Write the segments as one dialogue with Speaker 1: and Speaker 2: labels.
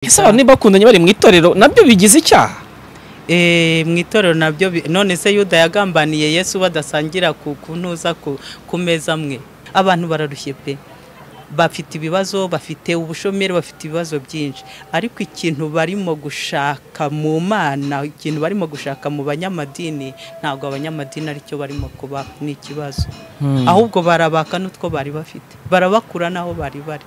Speaker 1: ese abantu bakundanye bari mu itorero nabyo bigize icyaha
Speaker 2: Eh, mu itorero nabyo bi- none se yuda yagambaniye yesu badasangira ku ku ntuza ku ku meza amwe abantu bararushye pe bafite ibibazo bafite ubushomeri bafite ibibazo byinshi ariko ikintu barimo gushaka mu mana ikintu barimo gushaka mu banyamadini ntabwo abanyamadini aricyo barimo kuba ni ikibazo ahubwo barabaka n'utwo bari bafite barabakura n'aho bari bari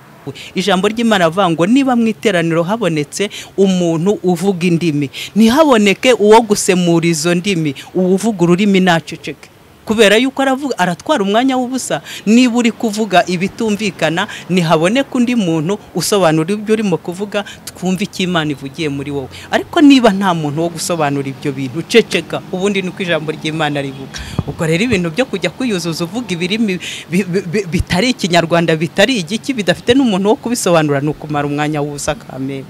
Speaker 2: ijambo ry'imana avuga ngo niba mu iteraniro habonetse umuntu uvuga indimi ntihaboneke uwo gusemura izo ndimi uwuvuga ururimi ntaceceke kubera yuko aravuga aratwara umwanya w'ubusa niba uri kuvuga ibitumvikana ntihaboneka undi muntu usobanura ibyo urimo kuvuga twumve icyo imana ivugiye muri wowe ariko niba nta muntu wo gusobanura ibyo bintu ceceka ubundi ni uko ijambo ry'imana rivuga ubwo rero ibintu byo kujya kwiyuzuza uvuga ibirimi bi- bi- bi- bitari ikinyarwanda bitari igiki bidafite n'umuntu wo kubisobanura ni ukumara umwanya w'ubusa kamere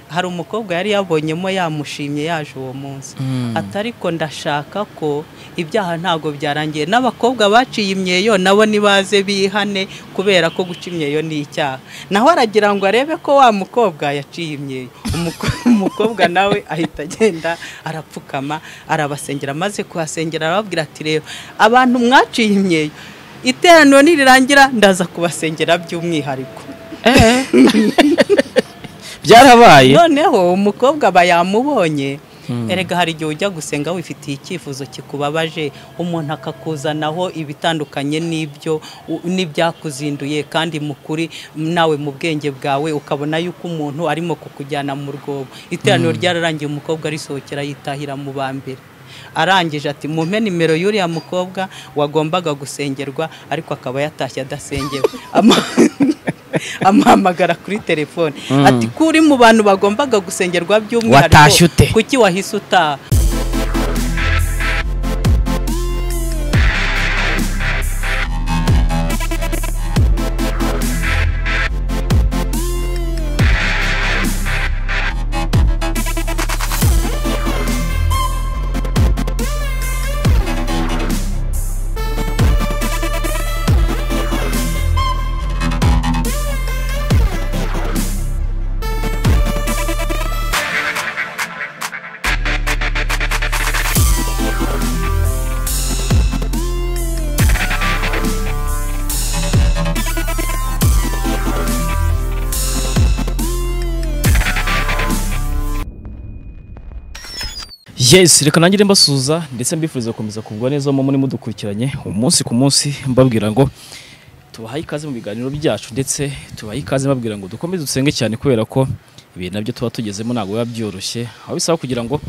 Speaker 2: hari umukobwa yari yabonyemo yamushimye yaje uwo munsi atari ko ndashaka ko ibyaha ntabwo byarangiye n'abakobwa baciye imyeyo nabo nibaze bihane kubera ko guca imyeyo ni icyaha naho aragira ngo arebe ko wa mukobwa yaciye imyeyo Umuko- umukobwa nawe ahita agenda arapfukama arabasengera maze kuhasengera arababwira ati rero abantu mwaciye imyeyo iteraniro nirirangira ndaza kubasengera by'umwihariko
Speaker 1: byarabaye
Speaker 2: noneho umukobwa aba yamubonye erega hari igihe ujya gusenga wifitiye icyifuzo kikubabaje umuntu akakuzanaho ibitandukanye n'ibyo u- n'ibyakuzinduye kandi mu kuri nawe mu bwenge bwawe ukabona yuko umuntu arimo kukujyana mu rwobo iteraniro ryararangiye umukobwa arisohokera yitahira mu ba mbere arangije ati mumpe nimero y'uriya mukobwa wagombaga gusengerwa ariko akaba yatashye adasengewe Ama- amuhamagara kuri telefone ati ko uri mu bantu bagombaga gusengerwa
Speaker 1: Watashye ute?
Speaker 2: by'umwihariko kuki wahise utaha
Speaker 1: yesu reka nangire mbasuhuza ndetse mbifuriza gukomeza kugwa neza mu muri mudukurikiranye umunsi ku munsi mbabwira ngo tubahaye ikaze mu biganiro byacu ndetse tubahaye ikaze mbabwira ngo dukomeze dusenge cyane kubera ko ibintu nabyo tuba tugezemo ntabwo biba byoroshye aho bisaba kugira ngo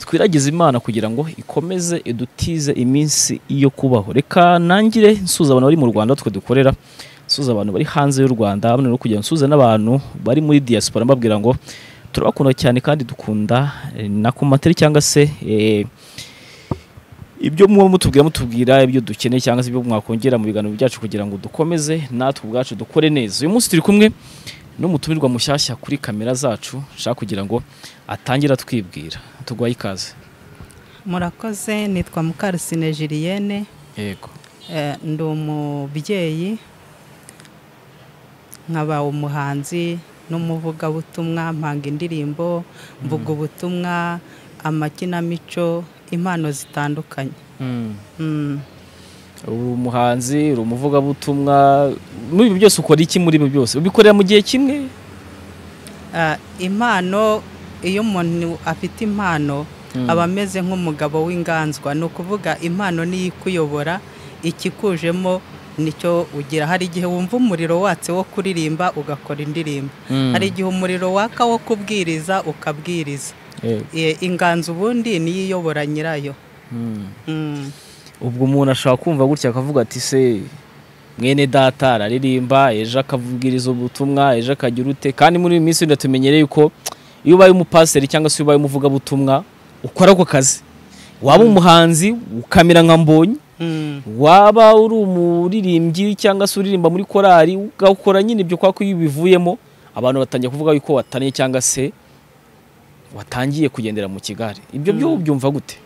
Speaker 1: twiragize imana kugira ngo ikomeze idutize iminsi yo kubaho reka nangire nsuza abantu bari mu rwanda twe dukorera nsuza abantu bari hanze y'u rwanda hamwe no kugira ngo nsuze n'abantu bari muri diaspora mbabwira ngo turabakunda cyane kandi dukunda eh, na komantere cyangwa se eh, ibyo muba mutubwira mutubwira ibyo dukeneye cyangwa se ibyo mwakongera mu biganiro byacu kugira ngo dukomeze natwe ubwacu dukore neza uyu munsi turi kumwe n'umutumirwa mushyashya kuri kamera zacu nshaka kugira ngo atangire atwibwira tugwaye ikaze
Speaker 2: murakoze nitwa mukarusine jiliyene
Speaker 1: yego
Speaker 2: Eh, ndi umubyeyi nkaba umuhanzi n'umuvugabutumwa mpanga indirimbo mvuga ubutumwa amakinamico impano zitandukanye Mm.
Speaker 1: uri umuhanzi uri umuvugabutumwa muri ibi byose ukora iki muri ibi byose ubikorera mu gihe kimwe
Speaker 2: Ah, impano iyo umuntu afite impano aba ameze nk'umugabo w'inganzwa ni ukuvuga impano niyo ikuyobora ikikujemo nicyo ugira hari igihe wumva umuriro watse wo kuririmba ugakora indirimbo hari igihe umuriro waka wo kubwiriza ukabwiriza
Speaker 1: Yego.
Speaker 2: E, inganzo ubundi niyo iyobora nyirayo
Speaker 1: Mm.
Speaker 2: Mm.
Speaker 1: ubwo umuntu ashobora kumva gutya akavuga ati se mwene data araririmba ejo akavugiriza ubutumwa ejo akagira ute kandi muri iyi minsi ndatumenyereye ko iyo ubaye umupasiteri cyangwa se iyo ubaye umuvugabutumwa ukora ako kazi waba umuhanzi ukamera nka mbonyi
Speaker 2: Mm.
Speaker 1: waba uri umuririmbyi cyangwa se uririmba muri korali ugakora nyine ibyo kwa ko iyo ubivuyemo abantu batangiye kuvuga yuko wataniye cyangwa se watangiye kugendera mu kigare ibyo byo ubyumva gute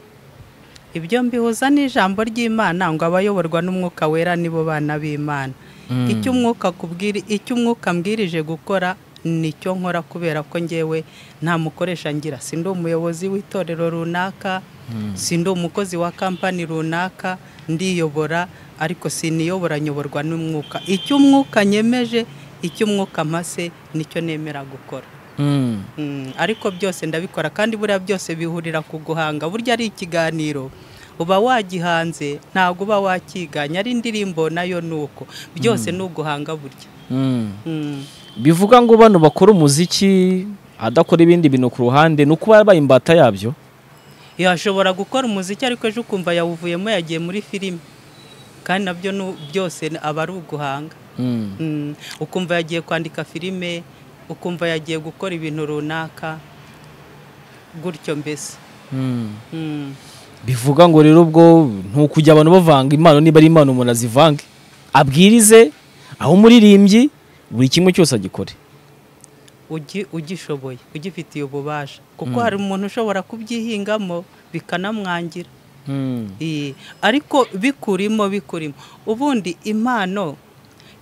Speaker 2: ibyo mbihuza n'ijambo ry'imana ngo abayoborwa n'umwuka wera nibo bana b'imana icyo umwuka akubwiri- icyo umwuka ambwirije gukora nicyo nkora kubera ko ngewe nta mukoresha ngira si ndi umuyobozi w'itorero runaka si ndi umukozi wa kampani runaka ndiyobora ariko siniyobora nyoborwa n'umwuka icyo umwuka nyemeje icyo umwuka mpase nicyo nemera gukora
Speaker 1: Mm.
Speaker 2: Mm, ariko byose ndabikora kandi buriya byose bihurira ku guhanga burya ari ikiganiro uba wagihanze ntabwo uba wakiganya ari indirimbo nayo ni uko byose ni uguhanga burya
Speaker 1: Mm.
Speaker 2: Mm,
Speaker 1: bivuga ngo bano bakora umuziki adakora ibindi bintu ku ruhande ni uko babaye imbata yabyo
Speaker 2: yashobora gukora umuziki ariko ejo ukumva yawuvuyemo yagiye muri filime kandi nabyo ni u- byose ni- aba ari uguhanga
Speaker 1: Mm.
Speaker 2: Mm, ukumva yagiye kwandika filime ukumva yagiye gukora ibintu runaka gutyo mbese
Speaker 1: Mm.
Speaker 2: Mm.
Speaker 1: bivuga ngo rero ubwo ntukujya abantu bavanga impano niba ari impano umuntu azivange abwirize aho umuririmbyi buri kimwe cyose agikore
Speaker 2: ugi- ugishoboye ugifitiye ububasha kuko hari umuntu ushobora kubyihingamo bikanamwangira Ee, ariko bikurimo bikurimo ubundi impano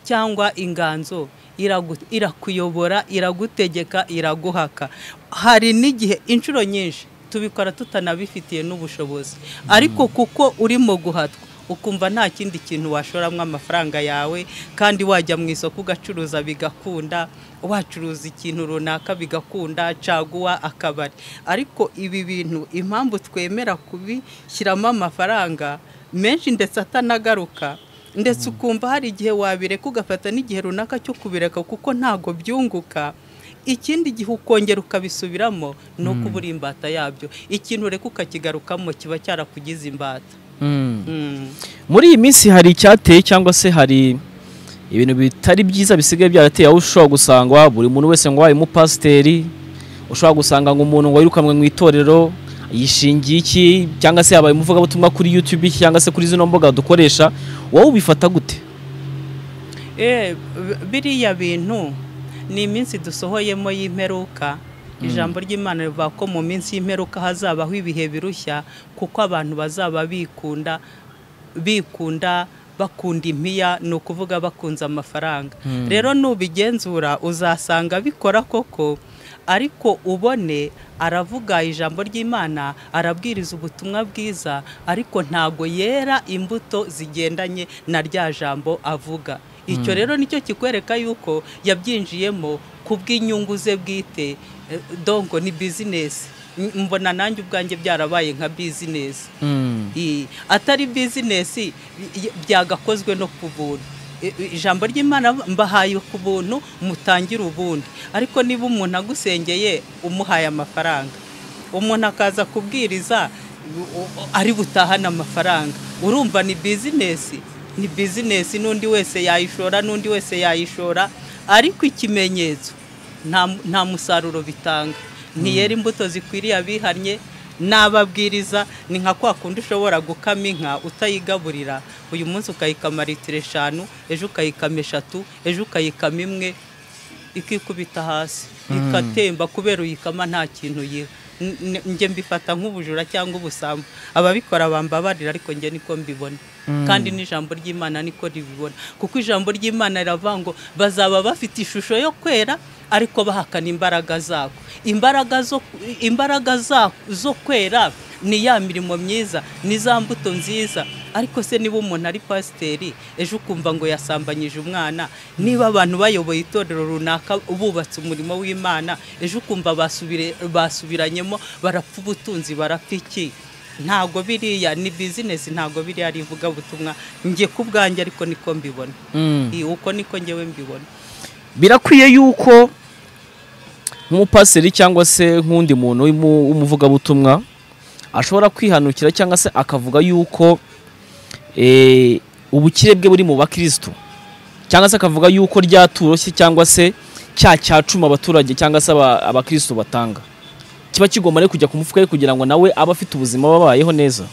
Speaker 2: cyangwa inganzo iragu- irakuyobora iragutegeka iraguhaka hari n'igihe inshuro nyinshi tubikora tutanabifitiye n'ubushobozi ariko kuko urimo guhatwa ukumva nta kindi kintu washoramo amafaranga yawe kandi wajya mu isoko ugacuruza bigakunda wacuruza ikintu runaka bigakunda caguwa akabari ariko ibi bintu impamvu twemera kubishyiramo amafaranga menshi ndetse atanagaruka ndetse ukumva hari igihe wabireka ugafata n'igihe runaka cyo kubireka kuko ntago byunguka ikindi gihe ukongera ukabisubiramo ni uko uba uri imbata yabyo ikintu ureka ukakigarukamo kiba cyarakugize imbata
Speaker 1: Mm.
Speaker 2: Mm.
Speaker 1: muri iyi minsi hari icyateye cyangwa se hari ibintu bitari byiza bisigaye byarateye aho ushobora gusanga buri muntu wese ngo wabaye umupasiteri ushobora gusanga ngo umuntu ngo wirukanwe mu itorero yishingiye iki cyangwa se yabaye umuvugabutumwa kuri YouTube iki cyangwa se kuri zino mbuga dukoresha wowe ubifata gute
Speaker 2: Eh, b- biriya bintu ni iminsi dusohoyemo y'imperuka ijambo ry'imana rivuga ko mu minsi y'imperuka hazabaho ibihe birushya kuko abantu bazaba bikunda bikunda bakunda impiya ni ukuvuga bakunze amafaranga rero nubigenzura uzasanga bikora koko ariko ubone aravuga ijambo ry'imana arabwiriza ubutumwa bwiza ariko ntago yera imbuto zigendanye na rya jambo avuga icyo rero nicyo kikwereka yuko yabyinjiyemo ku bw'inyungu ze bwite eh, donko ni bizinesi M- mbona nanjye ubwanjye byarabaye nka bizinesi I- atari bizinesi y- byagakozwe no ku buntu I- i- ijambo ry'imana mbahaye ku buntu mutangire ubundi ariko niba umuntu agusengeye umuhaye amafaranga umuntu akaza kubwiriza u- u- ari butahane amafaranga urumva ni bizinesi ni bizinesi n'undi wese yayishora n'undi wese yayishora ariko ikimenyetso nta mu- nta musaruro bitanga ntiyera imbuto zikwiriye abihannye n'ababwiriza ni nka kwa kundi ushobora gukama inka utayigaburira uyu munsi ukayikama litiro eshanu ejo ukayikama eshatu ejo ukayikama imwe ikikubita hasi ikatemba kubera uyikama nta kintu yiha N- n- njye mbifata nk'ubujura cyangwa ubusambo ababikora bambabarira ariko njye niko mbibona kandi n'ijambo ry'imana niko ribibona kuko ijambo ry'imana riravuga ngo bazaba bafite ishusho yo kwera ariko bahakana imbaraga zako imbaraga zo imbaraga za- zo kwera ni ya mirimo myiza ni za mbuto nziza ariko se niba umuntu ari pasiteri ejo ukumva ngo yasambanyije umwana niba abantu bayoboye itorero runaka bubatse umurimo w'imana ejo ukumva basubire- basubiranyemo barapfa ubutunzi barapfa iki ntago biriya ni bizinesi ntago biriya ari ivugabutumwa njye ku bwanjye ariko niko mbibona Iyi, uko niko ngewe mbibona
Speaker 1: birakwiye yuko nk'umupasiteri cyangwa se nk'undi muntu w'umu- w'umuvugabutumwa ashobora kwihanukira cyangwa se akavuga yuko eh, ubukire bwe buri mu bakirisitu cyangwa se akavuga yuko ryatoroshye cyangwa se cya cyacuma abaturage cyangwa se aba- abakirisitu batanga kiba kigomba rero kujya ku mufuka we kugira ngo nawe abe afite ubuzima babayeho neza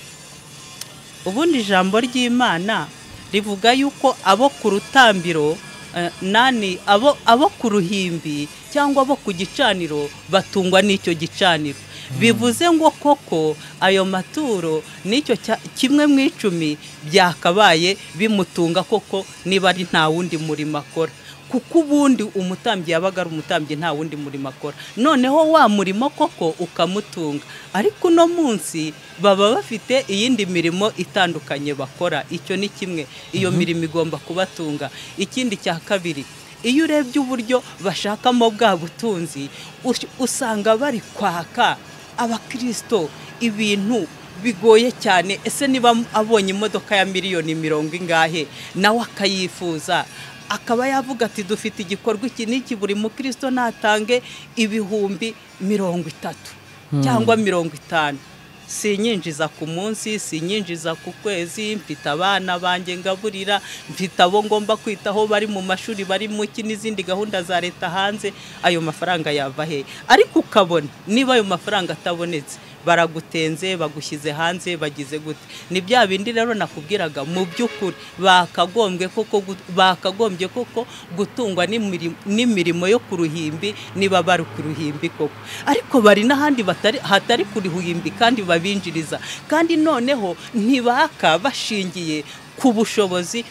Speaker 2: ubundi ijambo ry'imana rivuga yuko abo ku rutambiro eh, nani abo abo ku ruhimbi cyangwa abo ku gicaniro batungwa n'icyo gicaniro bivuze ngo koko ayo maturo n'icyo cya- kimwe mu icumi byakabaye bimutunga koko niba ari nta wundi murimo akora kuko ubundi umutambyi yabaga ari umutambyi nta wundi murimo akora noneho wa murimo koko ukamutunga ariko uno munsi baba bafite iyindi mirimo itandukanye bakora icyo ni kimwe iyo mirimo igomba kubatunga ikindi cya kabiri iyo urebye uburyo bashakamo bwa butunzi us- usanga bari kwaka abakirisito ibintu bigoye cyane ese niba abonye imodoka ya miliyoni mirongo ingahe nawe akayifuza akaba yavuga ati dufite igikorwa iki n'iki buri mukristo natange ibihumbi mirongo itatu cyangwa mirongo itanu sinyinjiza ku munsi sinyinjiza ku kwezi mfite abana banjye ngaburira mfite abo ngomba kwitaho bari mu mashuri bari mu ki n'izindi gahunda za leta hanze ayo mafaranga yava he ariko ukabona niba ayo mafaranga atabonetse baragutenze bagushyize hanze bagize gute ni bya bindi rero nakubwiraga mu by'ukuri bakagombye koko gu- bakagombye koko gutungwa n'imiri- n'imirimo yo ku ruhimbi niba bari ku ruhimbi koko ariko bari n'ahandi batari hatari ku ruhimbi kandi babinjiriza kandi noneho ntibaka bashingiye ku bushobozi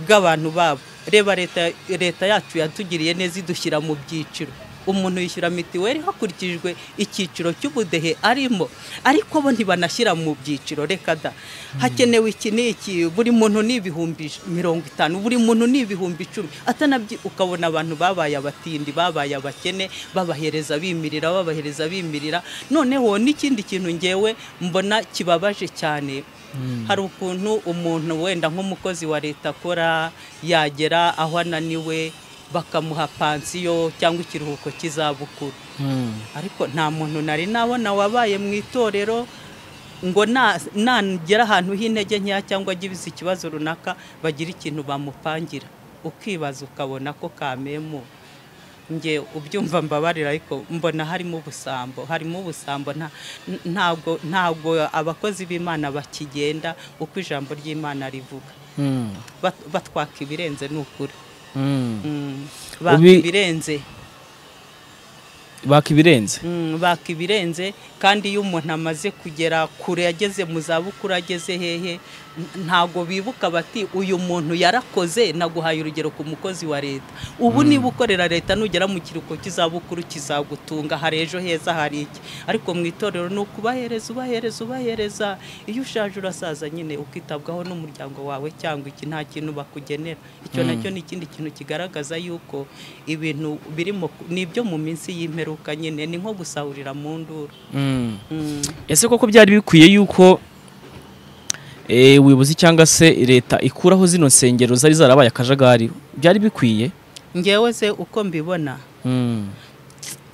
Speaker 2: bw'abantu babo reba leta leta yacu yatugiriye neza idushyira mu byiciro umuntu yishyura mituweli hakurikijwe icyiciro cy'ubudehe arimo ariko bo ntibanashyira mu byiciro reka da hakenewe iki n'iki buri muntu ni ibihumbi ij- mirongo itanu buri muntu ni ibihumbi icumi atanabyi ukabona abantu babaye abatindi babaye abakene babahereza bimirira babahereza bimirira noneho n'ikindi kintu ngewe mbona kibabaje cyane hari ukuntu umuntu wenda nk'umukozi wa leta akora yagera aho ananiwe bakamuha pansiyo cyangwa ikiruhuko cy'izabukuru ariko nta muntu nari nabona wabaye mu itorero ngo na- nagera ahantu h'intege nkeya cyangwa agize ikibazo runaka bagira ikintu bamupangira ukibaza ukabona ko kamemu nge ubyumva mbabarira ariko mbona harimo ubusambo harimo ubusambo nta- n- ntabwo ntabwo abakozi b'imana bakigenda uko ijambo ry'imana rivuga
Speaker 1: Mm.
Speaker 2: Bat- batwaka ibirenze ni ukuri
Speaker 1: Mm.
Speaker 2: Mm, baka
Speaker 1: Ubi-
Speaker 2: ibirenze
Speaker 1: baka ibirenze
Speaker 2: Mm, baka ibirenze kandi iyo umuntu amaze kugera kure yageze mu zabukuru ageze hehe n- ntago bibuka bati uyu muntu yarakoze naguhaye urugero ku mukozi wa leta ubu niba ukorera leta nugera mu kiruhuko cy'izabukuru kizagutunga hari ejo heza hari iki ariko mu itorero ni ukubahereza ubahereza ubahereza iyo ushaje urasaza nyine ukitabwaho n'umuryango wawe cyangwa iki nta kintu bakugenera icyo nacyo ni ikindi kintu kigaragaza yuko ibintu birimo ku- ni ibyo mu minsi y'imperuka nyine ni nko gusahurira mu nduru
Speaker 1: Mm.
Speaker 2: Mm.
Speaker 1: ese koko byari bikwiye yuko eh, ubuyobozi cyangwa se leta ikuraho zino nsengero zari zarabaye akajagari byari bikwiye
Speaker 2: ngewe se uko mbibona
Speaker 1: Mm.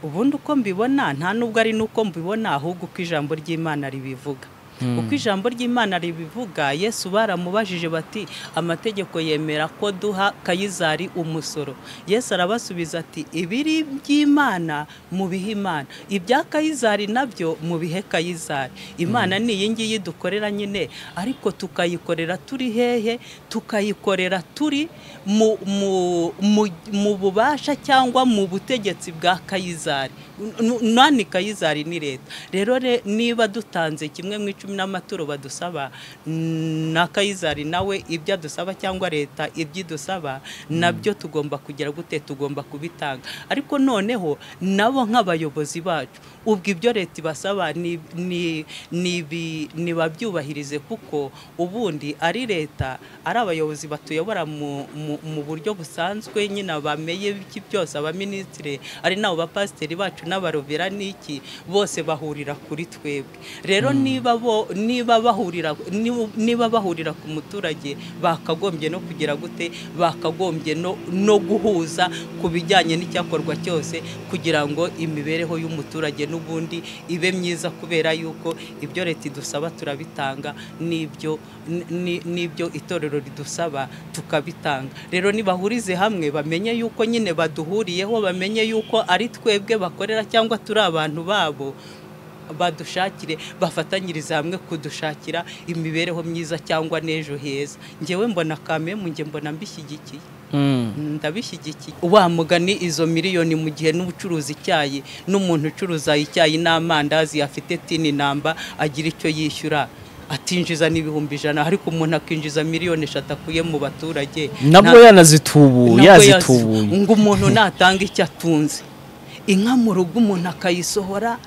Speaker 2: ubundi uko mbibona nta nubwo ari n'uko mbibona ahubwo uko ijambo ry'imana ribivuga uko ijambo ry'imana ribivuga yesu baramubajije bati amategeko yemera ko duha kayizari umusoro yesu arabasubiza ati ibiri by'imana mubihe imana ibya kayizari nabyo mubihe kayizari imana ni iyi ngiyi dukorera nyine ariko tukayikorera turi hehe tukayikorera turi mu, mu, mu, mu bubasha cyangwa mu butegetsi bwa kayizari N- n- nani kayizari ni leta rero re- niba dutanze kimwe mu icumi n'amaturo badusaba mm, na kayizari nawe ibyo adusaba cyangwa leta ibyo idusaba nabyo tugomba kugira gute tugomba kubitanga ariko noneho nabo nk'abayobozi bacu ubwo ibyo leta ibasaba ni- ni- nibi- nibabyubahirize kuko ubundi ari leta ari abayobozi batuyobora mu, mu, mu buryo busanzwe nyine abameye b'iki byose abaminisitiri ari nabo bapasiteri bacu n'abarovera n'iki bose bahurira kuri twebwe rero niba bo niba bahurira ni- niba bahurira ku muturage bakagombye no kugira gute bakagombye no, no guhuza ku bijyanye n'icyakorwa cyose kugira ngo imibereho y'umuturage n'ubundi ibe myiza kubera yuko ibyo leta idusaba turabitanga n'ibyo n- ni- n'ibyo itorero ridusaba tukabitanga rero nibahurize hamwe bamenye yuko nyine baduhuriyeho bamenye yuko ari twebwe bakorera cyangwa turi abantu babo badushakire bafatanyirize hamwe kudushakira imibereho myiza cyangwa n'ejo heza ngewe mbona kame mu nge mbona mbishyigikiye
Speaker 1: Mm.
Speaker 2: ndabishyigikiye wa mugani izo miliyoni mu gihe n'ubucuruza icyayi n'umuntu ucuruza icyayi n'amandazi afite tini namba agira icyo yishyura atinjiza n'ibihumbi ijana ariko umuntu akinjiza miliyoni eshatu akuye mu baturage
Speaker 1: nabwo
Speaker 2: nta-
Speaker 1: yanazitubuye
Speaker 2: nabwo
Speaker 1: yazitubuye
Speaker 2: yazi- ngo umuntu natanga icyo atunze inka mu rugo umuntu akayisohora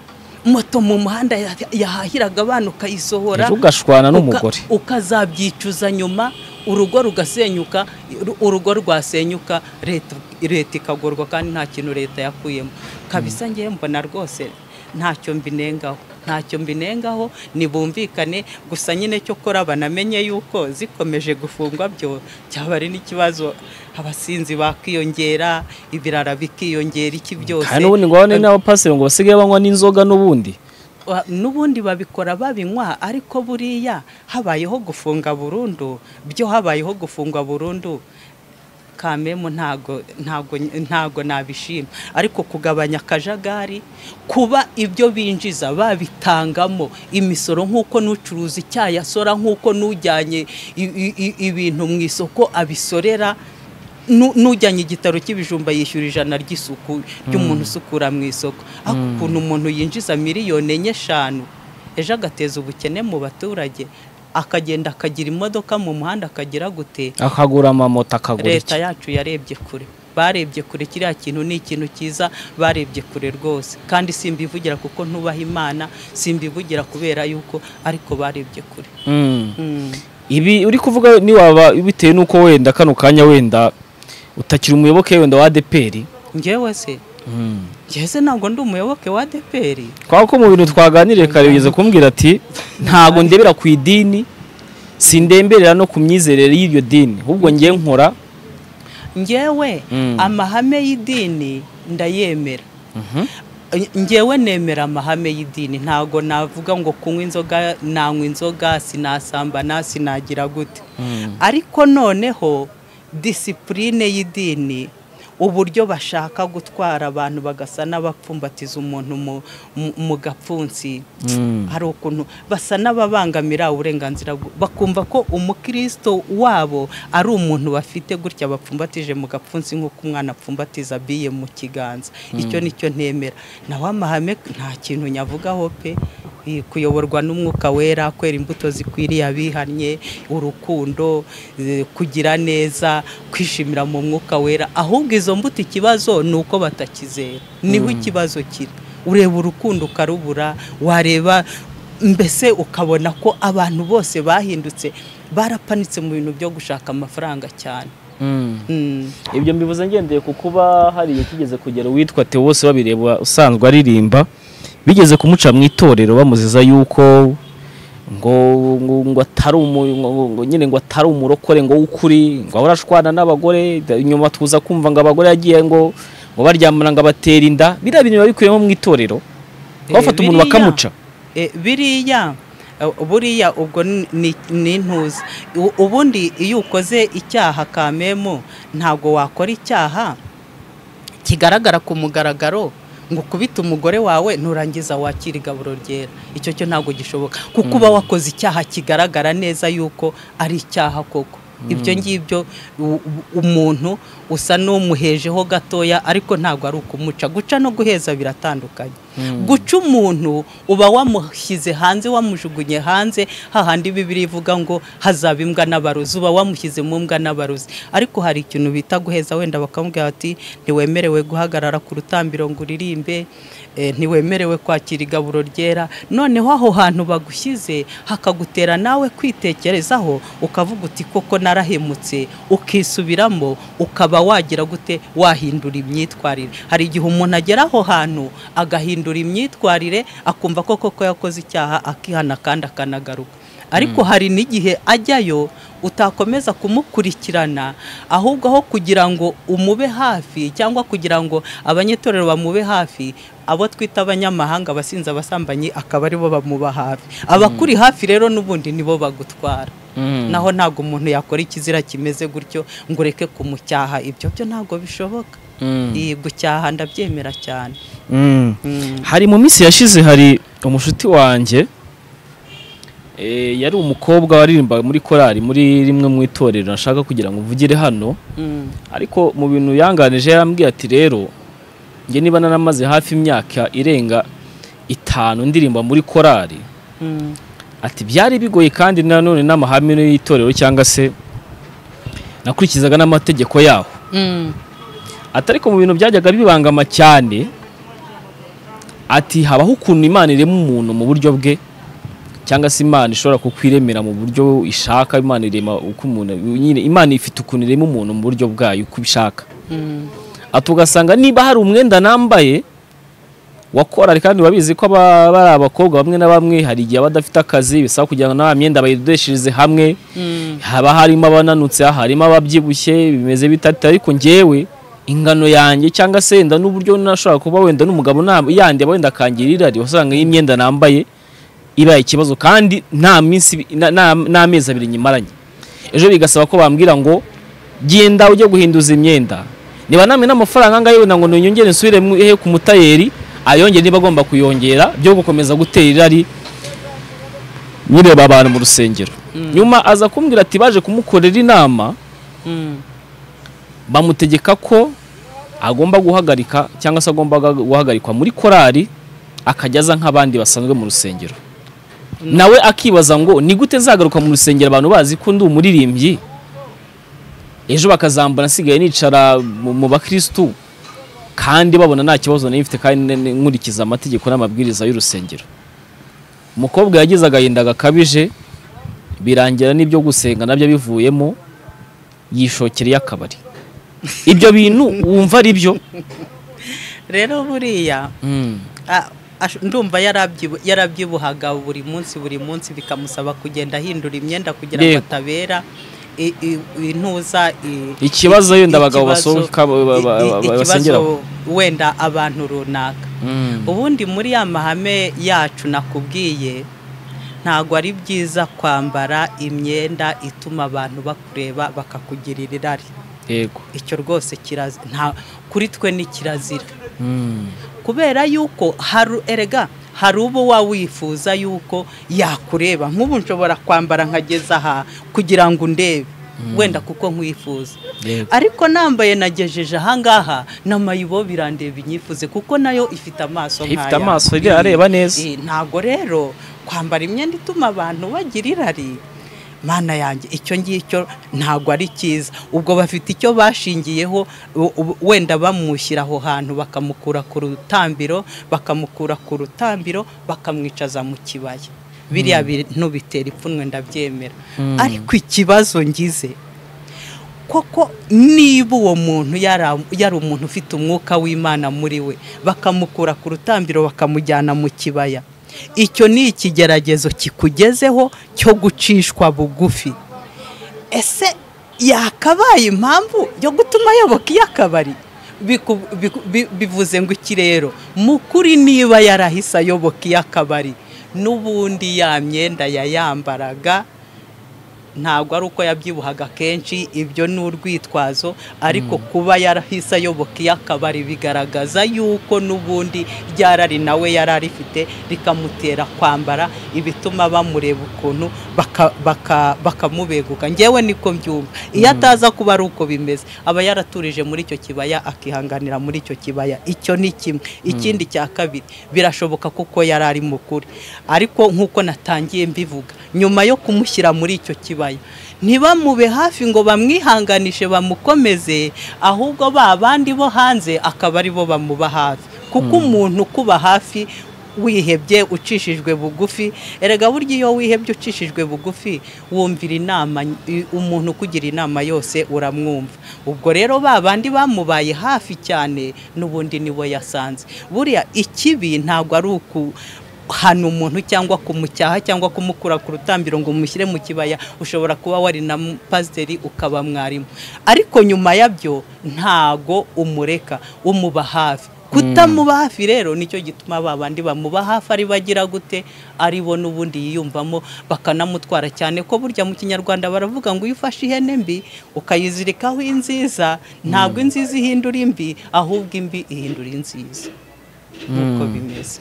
Speaker 2: moto mu muhanda ya- yahahiraga abana ukayisohora
Speaker 1: Ejo ugashwana
Speaker 2: uka-
Speaker 1: n'umugore.
Speaker 2: ukazabyicuza nyuma urugo rugasenyuka ru- urugo rwasenyuka leta leta ikagorwa kandi nta kintu leta yakuyemo kabisa ngewe mbona rwose ntacyo mbinengaho ntacyo mbinengaho nibumvikane gusa nyine cyo kora banamenye yuko zikomeje gufungwa byo cyaba ari n'ikibazo abasinzi bakiyongera ibirara bikiyongera iki byose
Speaker 1: kandi n'ubundi ngo abane n'abapasiteri ngo basigaye banywa n'inzoga n'ubundi
Speaker 2: Wa- n'ubundi babikora babinywa ariko buriya habayeho gufunga burundu byo habayeho gufunga burundu kamemu ntago ntago ntago nabishima ariko kugabanya akajagari kuba ibyo binjiza babitangamo imisoro nk'uko n'ucuruza icyayi asora nk'uko n'ujyanye i- i- i- ibintu mu isoko abisorera nu- n'ujyanye igitaro cy'ibijumba yishyura ijana ry'isuku ry'umuntu usukura mu isoko ariko ukuntu umuntu yinjiza miliyoni enye eshanu ejo agateza ubukene mu baturage akagenda akagira imodoka mu muhanda akagira gute
Speaker 1: akagura amamoto akagura
Speaker 2: leta
Speaker 1: iki
Speaker 2: yacu yarebye kure barebye kure kiriya kintu ni ikintu cyiza barebye kure rwose kandi simbivugira kuko ntubaha imana simbivugira kubera yuko ariko barebye kure
Speaker 1: Mm.
Speaker 2: Mm.
Speaker 1: ibi uri kuvuga niwaba bitewe n'uko wenda kano kanya wenda utakiri umuyoboke wenda wa adeperi
Speaker 2: njyewe se njyewe se ntabwo ndi umuyoboke wa adeperi
Speaker 1: kwa ko mu bintu twaganiriye kare ugeze kumbwira ati ntabwo ndebera ku idini sindemberera no ku myizerere y'iryo dini ahubwo ngiye nkora
Speaker 2: njyewe
Speaker 1: Mm.
Speaker 2: amahame y'idini ndayemera njyewe nemera amahame y'idini ntabwo navuga ngo kunywa inzoga nanywa inzoga sinasambana sinagira gute ariko noneho disipurine y'idini uburyo bashaka gutwara abantu bagasa n'abapfumbatiza umuntu mu- mu- mu gapfunsi
Speaker 1: Mm.
Speaker 2: hari ukuntu basa n'ababangamira uburenganzira bw- bakumva ko umukristo wabo ari umuntu bafite gutya bapfumbatije mu gapfunsi nk'uko umwana apfumbatiza biye mu kiganza icyo nicyo ntemera nawe amahame nta kintu nyavugaho pe I- kuyoborwa n'umwuka wera kwera imbuto zikwiriye abihannye urukundo eh, kugira neza kwishimira mu mwuka wera ahubwo izo mbuto ikibazo ni uko batakizera niho ikibazo kiri ureba urukundo ukarubura wareba mbese ukabona ko abantu bose bahindutse barapanitse mu bintu byo gushaka amafaranga cyane
Speaker 1: Mm.
Speaker 2: Mm.
Speaker 1: ibyo mbivuze ngendeye ku kuba hari igihe kigeze kugera uwitwa Tewose babireba usanzwe aririmba bigeze kumuca mu itorero bamuziza yuko ngo ngo ngo atari umu- ngo- ngo- ngo nyine ngo atari umurokore ngo w'ukuri ngo ahora ashwana n'abagore da- inyuma tuza kumva ngo abagore yagiye ngo ngo baryamana ngo abatera inda biriya bintu biba bikubiyemo mu itorero
Speaker 2: Eh,
Speaker 1: bafata umuntu
Speaker 2: biriya-
Speaker 1: bakamuca
Speaker 2: Eh, biriya eh, buriya ubwo ni- ni ni intuzi U- ubundi iyo ukoze icyaha kamemo ntabwo wakora icyaha kigaragara ku mugaragaro ngo ukubite umugore wawe nurangiza wakira igaburo ryera icyo cyo ntabwo gishoboka kuko uba wakoze icyaha kigaragara neza yuko ari icyaha koko ibyo ngibyo u- u- umuntu usa n'umuhejeho gatoya ariko ntabwo ari ukumuca guca no guheza biratandukanye guca umuntu uba wamushyize hanze wamujugunye hanze hahandi bibiri ivuga ngo hazaba imbwa n'abarozi uba wamushyize mu mbwa n'abarozi ariko hari ikintu bita guheza wenda bakamubwira bati ntiwemerewe guhagarara ku rutambiro ngo uririmbe eh, ntiwemerewe kwakira igaburo ryera noneho aho hantu bagushyize hakagutera nawe kwitekerezaho ukavuga uti koko narahemutse ukisubiramo ukaba wagira gute wahindura imyitwarire hari igihe umuntu agera aho hantu agahindura imyitwarire akumva ko koko yakoze icyaha akihana kandi akanagaruka ariko hari n'igihe ajyayo utakomeza kumukurikirana ahubwo aho kugira ngo umube hafi cyangwa kugira ngo abanyetorero bamube hafi abo twita abanyamahanga abasinzi abasambanyi akaba aribo bamuba hafi abakuri hafi rero n'ubundi nibo bagutwara naho ntabwo umuntu yakora ikizira kimeze gutyo ngo ureke kumucyaha ibyo byo ntabwo bishoboka iyi gucyaha ndabyemera cyane
Speaker 1: Mm.
Speaker 2: Mm.
Speaker 1: hari mu minsi yashize hari umushuti wanjye eh, yari umukobwa waririmbaga muri korali muri rimwe mu itorero nashaka kugira ngo mvugire hano
Speaker 2: Mm.
Speaker 1: ariko mu bintu yanganije yarambwiye ati rero njye niba naramaze hafi imyaka irenga itanu ndirimba muri korali
Speaker 2: Mm.
Speaker 1: ati byari bigoye kandi nanone n'amahame y'itorero cyangwa se nakurikizaga n'amategeko yaho
Speaker 2: Mm.
Speaker 1: ati ariko mu bintu byajyaga bibangama cyane ati habaho ukuntu imana irema umuntu mu buryo bwe cyangwa se imana ishobora kukwiremera mu buryo ishaka imana irema uko umuntu nyine imana ifite ukuntu irema umuntu mu buryo bwayo uko ibishaka
Speaker 2: Mm.
Speaker 1: ati ugasanga niba hari umwenda nambaye wa korari kandi wabizi ko aba- bari abakobwa bamwe na bamwe hari igihe aba adafite akazi bisaba kugira ngo nta myenda bayidodeshereze hamwe
Speaker 2: Mm.
Speaker 1: haba harimo abananutse harimo ababyibushye bimeze bitatu ariko ngewe ingano yanjye cyangwa se wenda n'uburyo nashobora kuba wenda n'umugabo nta- yandi aba wenda akangira irari wasanga y'imyenda nambaye ibaye ikibazo kandi nta minsi na- na- n'amezi abiri nyimaranye ejo bigasaba ko bambwira ngo genda ujye guhinduza imyenda niba namwe n'amafaranga angahe wenda ngo niyongere nsubire mu- he ku mutayeri ayongere niba agomba kuyongera byo gukomeza gutera irari nyireba abantu mu rusengero nyuma aza kumbwira ati baje kumukorera inama
Speaker 2: Mm.
Speaker 1: bamutegeka ko agomba guhagarika cyangwa se agomba guhagarikwa muri korari akajya aza nk'abandi basanzwe mu rusengero nawe akibaza ngo ni gute nzagaruka mu rusengero abantu bazi ko ndi umuririmbyi ejo bakazambona nsigaye nicara mu mu bakirisitu kandi babona nta kibazo nari mfite kandi ne- ne- nkurikiza amategeko n'amabwiriza y'urusengero umukobwa yagize agahinda gakabije birangira n'ibyo gusenga nabyo bivuyemo yishokereye akabari ibyo bintu wumva ari byo
Speaker 2: Rero buriya a- ash- ndumva yarabyibu- yarabyibuhaga buri munsi buri munsi bikamusaba kugenda ahindura imyenda kugira
Speaker 1: Yego.
Speaker 2: ngo atabera i- i- intuza i-
Speaker 1: Ikibazo wenda
Speaker 2: i-
Speaker 1: abagabo
Speaker 2: ikibazo-
Speaker 1: basohoka ba- ba- ba-
Speaker 2: i- i-
Speaker 1: ba-
Speaker 2: ikibazo
Speaker 1: basengeraho.
Speaker 2: wenda abantu runaka ubundi muri ya mahame yacu nakubwiye ntabwo ari byiza kwambara imyenda ituma abantu bakureba bakakugirira irari
Speaker 1: yego
Speaker 2: icyo rwose kirazira nta kuri twe ni kirazira kubera yuko hari erega hari uwo waba wifuza yuko yakureba nk'ubu nshobora kwambara nkageza aha kugira ngo ndebe wenda kuko nkwifuza
Speaker 1: Yego.
Speaker 2: ariko nambaye nagejeje ahangaha na mayibo birandeba inyifuze kuko nayo ifite amaso
Speaker 1: Ifite
Speaker 2: nk'aya.
Speaker 1: amaso, iriya areba neza.
Speaker 2: Eh, ntabwo rero kwambara imyenda ituma abantu bagira irari mana yanjye icyo ngicyo ntabwo ari cyiza ubwo bafite icyo bashingiyeho u- u- wenda bamushyira aho hantu bakamukura ku rutambiro bakamukura ku rutambiro bakamwicaza mu kibaya biriya bintu bitera ipfunwe ndabyemera ariko ikibazo ngize koko niba uwo muntu yara- yari umuntu ufite umwuka w'imana muri we bakamukura ku rutambiro bakamujyana mu kibaya icyo ni ikigeragezo kikugezeho cyo gucishwa bugufi ese yakabaye impamvu yo gutuma ayoboka iy'akabari Biku- biku- bi- bivuze ngo iki rero mu kuri niba yarahise ayoboka iy'akabari n'ubundi ya myenda yayambaraga ntabwo ari uko yabyibuhaga kenshi ibyo ni urwitwazo ariko kuba yarahise ayoboka iy'akabari bigaragaza yuko n'ubundi ryarari nawe yari arifite rikamutera kwambara ibituma bamureba ukuntu baka- baka- bakamubeguka ngewe niko mbyumva iyo ataza kuba ari uko bimeze aba yaraturije muri icyo kibaya akihanganira muri icyo kibaya icyo ni kimwe ikindi cya kabiri birashoboka kuko yari ari mukuru ariko nk'uko natangiye mbivuga nyuma yo kumushyira muri icyo kibaya ntibamube hafi ngo bamwihanganishe bamukomeze ahubwo ba bandi bo hanze akaba ari bo bamuba hafi kuko umuntu ukuba hafi wihebye ucishijwe bugufi erega burya iyo wihebye ucishijwe bugufi wumvira inama i- umuntu ukugira inama yose uramwumva ubwo rero ba bandi bamubaye hafi cyane n'ubundi nibo yasanze buriya ikibi ntabwo ari uku hano umuntu cyangwa kumucyaha cyangwa kumukura ku rutambiro ngo umushyire mu kibaya ushobora kuba wari na mu- pasiteri ukaba mwarimu ariko nyuma yabyo ntago umureka umuba hafi kutamuba hafi rero nicyo gituma ba bandi bamuba hafi ari bagira gute ari bo n'ubundi yiyumvamo bakanamutwara cyane ko burya mu kinyarwanda baravuga ngo iyo ufashe ihene mbi ukayizirikaho inziza ntabwo inziza ihindura imbi ahubwo imbi ihindura inziza nk'uko bimeze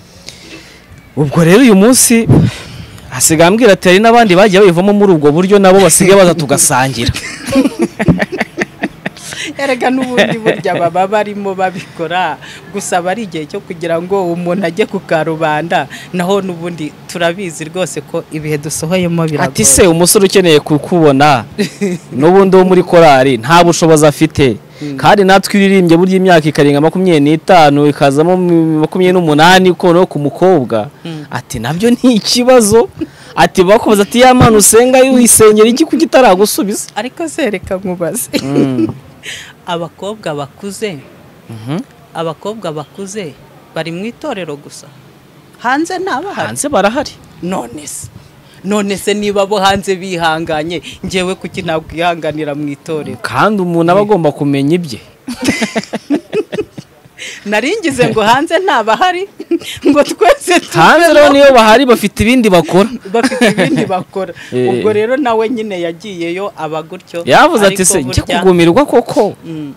Speaker 1: ubwo rero uyu munsi hasigaye ambwira ati hari n'abandi bagiye bayivamo muri ubwo buryo nabo basigaye baza tugasangira
Speaker 2: erega n'ubundi burya baba barimo babikora gusa aba ari igihe cyo kugira ngo umuntu ajye ku karubanda naho n'ubundi turabizi rwose ko ibihe dusohoyemo
Speaker 1: ati
Speaker 2: biragora
Speaker 1: se umusore ukeneye kukubona n'ubundi wo muri korali nta bushobozi afite kandi natwe iyo uririmbye burya imyaka ikarenga makumyabiri n'itanu ikazamo mm, makumyabiri n'umunani ukoraho ku mukobwa ati nabyo ni ikibazo ati bakubaza ati ya mwana usenga wisengera iki kuki itaragusubiza
Speaker 2: ariko sereka nkubaze abakobwa bakuze
Speaker 1: Mhm.
Speaker 2: abakobwa bakuze bari mu itorero gusa hanze ntabahari
Speaker 1: hanze barahari
Speaker 2: none se none se niba bo hanze bihanganye ngewe kuki nakwihanganira mu itorero
Speaker 1: kandi umuntu aba agomba kumenya ibye
Speaker 2: naringize ngo hanze ntabahari ngo twese
Speaker 1: hanze
Speaker 2: tubeho.
Speaker 1: rero niyo bahari bafite ibindi bakora
Speaker 2: bafite ibindi bakora
Speaker 1: Eh.
Speaker 2: ubwo rero nawe nyine yagiyeyo aba gutyo
Speaker 1: yavuze ati
Speaker 2: ariko
Speaker 1: se njye
Speaker 2: burya-
Speaker 1: kugumirwa koko
Speaker 2: Mm.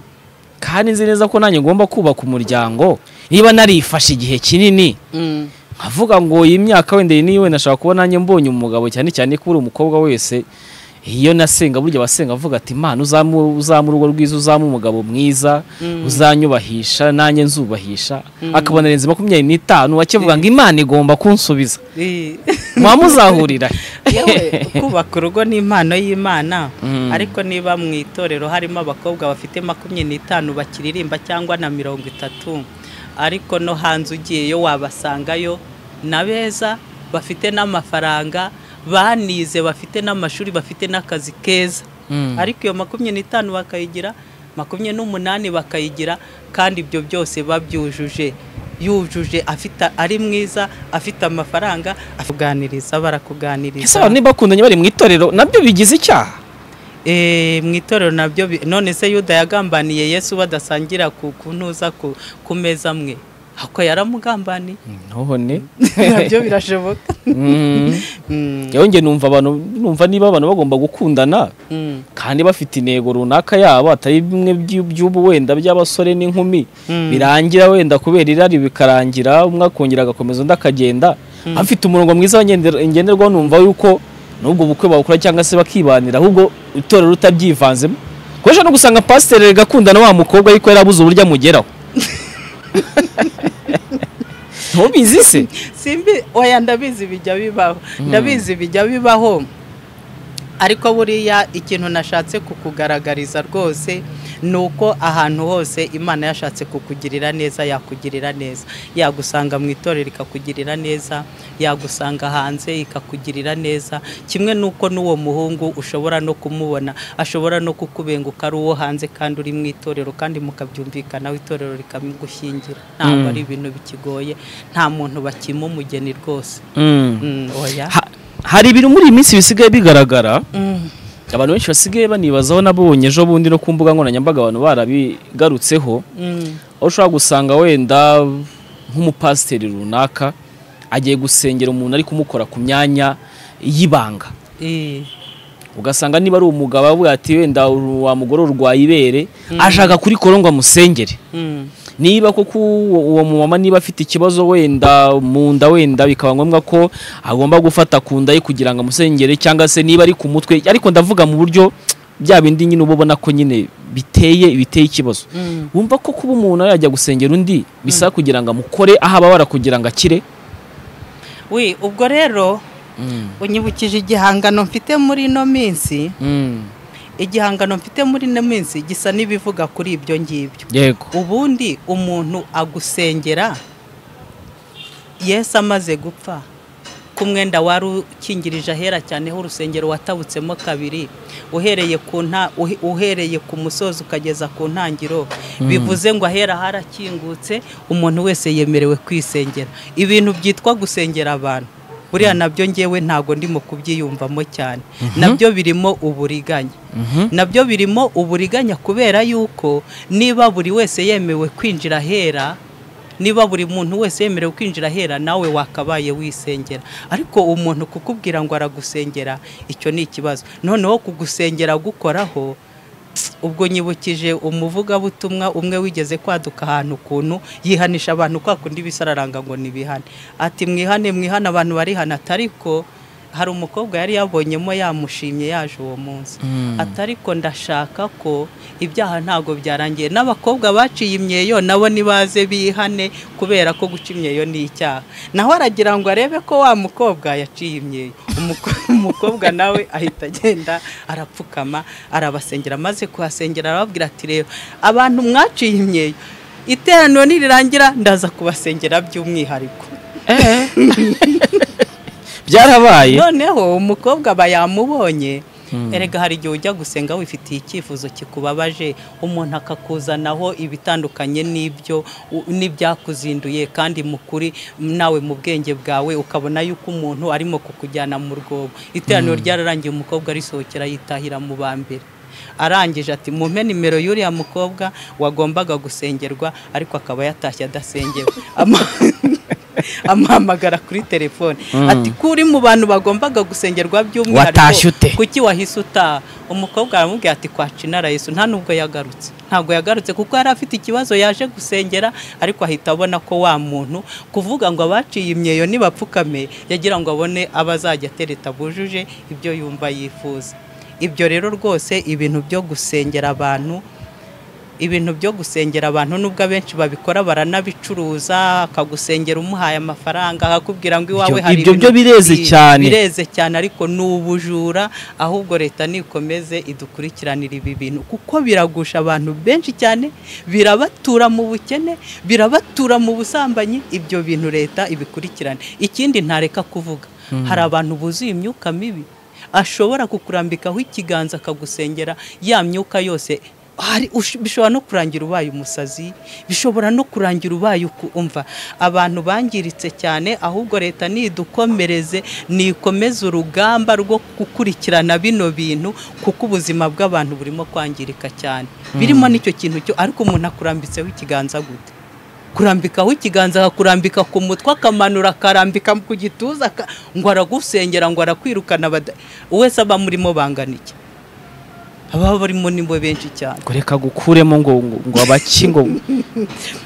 Speaker 1: kandi nzi neza ko nanjye ngomba kubaka umuryango niba narifashe igihe kinini
Speaker 2: Mm.
Speaker 1: nkavuga ngo iyi myaka wenda iyi niyo wenda nashaka kuba nanjye mbonye umugabo cyane cyane ko uri umukobwa wese iyo nasenga burya abasenga avuga ati imana uzamu uzamu urugo rwiza uzamu umugabo mwiza uzanyubahisha nanjye nzubahisha akabona arenze makumyabiri n'itanu akivuga ngo imana igomba kunsubiza
Speaker 2: Eh.
Speaker 1: muba muzahurira
Speaker 2: yewe kubaka urugo ni impano y'imana
Speaker 1: Mm.
Speaker 2: ariko niba mu itorero harimo abakobwa bafite makumyabiri n'itanu bakiririmba cyangwa na mirongo itatu ariko no hanze ugiyeyo wabasangayo na beza bafite n'amafaranga banize bafite n'amashuri bafite n'akazi keza
Speaker 1: Mm.
Speaker 2: ariko iyo makumyabiri n'itanu bakayigira makumyabiri n'umunani bakayigira kandi ibyo byose babyujuje yujuje afite ari mwiza afite amafaranga akuganiriza
Speaker 1: ese
Speaker 2: barakuganiriza
Speaker 1: abantu ntibakundanye bari mu itorero nabyo bigize icyaha
Speaker 2: Eh, mu itorero nabyo bi- none se yuda yagambaniye yesu badasangira ku kuntuza ku, ku meza amwe ako yaramugambaniye
Speaker 1: none
Speaker 2: nabyo birashoboka
Speaker 1: Mm.
Speaker 2: Mm,
Speaker 1: yewe njye numva abantu numva niba abantu bagomba gukundana
Speaker 2: mm,
Speaker 1: kandi bafite intego runaka yabo atari bimwe by'u- by'ubu wenda by'abasore n'inkumi
Speaker 2: Mm.
Speaker 1: birangira wenda kubera irari bikarangira umwe akongera agakomeza undi akagenda afite umurongo mwiza wagendera- ngenderwaho numva yuko n'ubwo bukwe bawukora cyangwa se bakibanira ahubwo itorero utabyivanzemo kuko no gusanga pasiteri agakundana wa mukobwa ariko yarabuze uburyo amugeraho ntubizi se
Speaker 2: simbi oya ndabizi bijya bibaho ndabizi bijya bibaho ariko buriya ikintu nashatse kukugaragariza rwose ni uko ahantu hose imana yashatse kukugirira neza yakugirira neza yagusanga mu itorero ikakugirira neza yagusanga hanze ikakugirira neza kimwe n'uko n'uwo muhungu ushobora no kumubona ashobora no kukubenguka ari uwo hanze kandi uri mu itorero kandi mukabyumvikanaho itorero rikamugushyingira ntabwo
Speaker 1: Mm.
Speaker 2: ari ibintu bikigoye nta muntu bakima umugeni rwose
Speaker 1: Mm.
Speaker 2: Mm, oya
Speaker 1: Ha- hari ibintu muri iyi minsi bisigaye bigaragara
Speaker 2: Mm.
Speaker 1: abantu benshi basigaye banibazaho nabonye ejo bundi no ku mbuga nkoranyambaga abantu barabigarutseho
Speaker 2: Mm.
Speaker 1: aho ushobora gusanga wenda nk'umupasiteri runaka agiye gusengera umuntu ari kumukora ku myanya y'ibanga
Speaker 2: Eh.
Speaker 1: ugasanga niba ari umugabo avuga ati wenda uru- wa mugore urwaye ibere ashaka kurikora ngo amusengere
Speaker 2: Mm.
Speaker 1: niba koko uwo uwo mumama niba afite ikibazo wenda mu nda wenda bikaba ngombwa ko agomba gufata ku nda ye kugira ngo amusengere cyangwa se niba ari ku mutwe ariko ndavuga mu buryo bya bindi nyine uba ubona ko nyine biteye biteye ikibazo
Speaker 2: Mm.
Speaker 1: wumva ko kuba umuntu yajya gusengera undi bisaba kugira ngo amukore aho ababara kugira ngo akire
Speaker 2: wi ubwo rero unyibukije igihangano mfite muri ino minsi
Speaker 1: Mm.
Speaker 2: igihangano mfite muri ino minsi gisa n'ibivuga kuri ibyo ngibyo
Speaker 1: yego
Speaker 2: ubundi umuntu agusengera yesu amaze gupfa ku mwenda wari ukingirije ahera cyane ho urusengero watabutsemo kabiri uhereye ku nta uhe- uhereye ku musozi ukageza ku ntangiriro bivuze ngo ahera harakingutse umuntu wese yemerewe kwisengera ibintu byitwa gusengera abantu buriya nabyo ngewe ntabwo ndimo kubyiyumvamo cyane nabyo birimo uburiganya
Speaker 1: Mhm.
Speaker 2: nabyo birimo uburiganya kubera yuko niba buri wese yemewe kwinjira ahera niba buri muntu wese yemerewe kwinjira ahera nawe wakabaye wisengera ariko umuntu kukubwira ngo aragusengera icyo ni ikibazo noneho kugusengera gukoraho ubwo nyibukije umuvugabutumwa umwe wigeze kwaduka ahantu ukuntu yihanisha abantu kwa kundi bisararanga ngo nibihane ati mwihane mwihane abantu barihana atariko hari umukobwa yari yabonyemo yamushimye yaje uwo munsi ati ariko ndashaka ko ibyaha ntabwo byarangiye n'abakobwa baciye imyeyo nabo nibaze bihane kubera ko guca imyeyo ni icyaha naho aragira ngo arebe ko wa mukobwa yaciye imyeyo Umuko- umukobwa nawe ahita agenda arapfukama arabasengera amaze kuhasengera arababwira ati rero abantu mwaciye imyeyo iteraniro nirirangira ndaza kubasengera by'umwihariko
Speaker 1: byarabaye
Speaker 2: noneho umukobwa aba yamubonye erega hari igihe ujya gusenga wifitiye icyifuzo kikubabaje umuntu akakuzanaho ibitandukanye n'ibyo u- n'ibyakuzinduye kandi mu kuri nawe mu bwenge bwawe ukabona yuko umuntu arimo kukujyana mu rwobo iteraniro ryararangiye umukobwa arisohokera yitahira mu ba mbere arangije ati mumpe nimero y'uriya mukobwa wagombaga gusengerwa ariko akaba yatashye adasengewe Ama- amuhamagara kuri telefone ati ko uri mu bantu bagombaga gusengerwa
Speaker 1: Watashye ute?
Speaker 2: kuki wahise utaha umukobwa aramubwira ati kwaca inara yesu nta nubwo yagarutse ntabwo yagarutse kuko yari afite ikibazo yaje gusengera ariko ahita abona ko wa muntu kuvuga ngo abaciye imyeyo nibapfukame yagira ngo abone abazajya atereta bujuje ibyo yumva yifuza ibyo rero rwose ibintu byo gusengera abantu ibintu byo gusengera abantu nubwo abenshi babikora baranabicuruza akagusengera umuhaye amafaranga akakubwira ngo iwawe
Speaker 1: Ibyo-
Speaker 2: hari
Speaker 1: ibyo byo
Speaker 2: ibintu
Speaker 1: bireze
Speaker 2: bi-
Speaker 1: cyane.
Speaker 2: bireze cyane ariko ni ubujura ahubwo leta nikomeze idukurikiranira ibi bintu kuko biragusha abantu benshi cyane birabatura mu bukene birabatura mu busambanyi ibyo bintu leta ibikurikirane ikindi ntareka kuvuga hari abantu buzuye imyuka mibi ashobora kukurambikaho ikiganza akagusengera ya myuka yose hari ush- bishobora no kurangira ubaye umusazi bishobora no kurangira ubaye uku- umva abantu bangiritse cyane ahubwo leta nidukomereze nikomeze urugamba rwo gukurikirana bino bintu kuko ubuzima bw'abantu burimo kwangirika cyane birimo n'icyo kintu cyo ariko umuntu akurambitseho ikiganza gute kurambikaho ikiganza akakurambika ku mutwe akamanura akarambika ku gituza aka- ngo aragusengera ngo arakwirukana bada- wese aba murimo bangana iki ababa barimo ni bo benshi cyane
Speaker 1: ngo reka gukuremo ngo ngo- ngo abaki ngo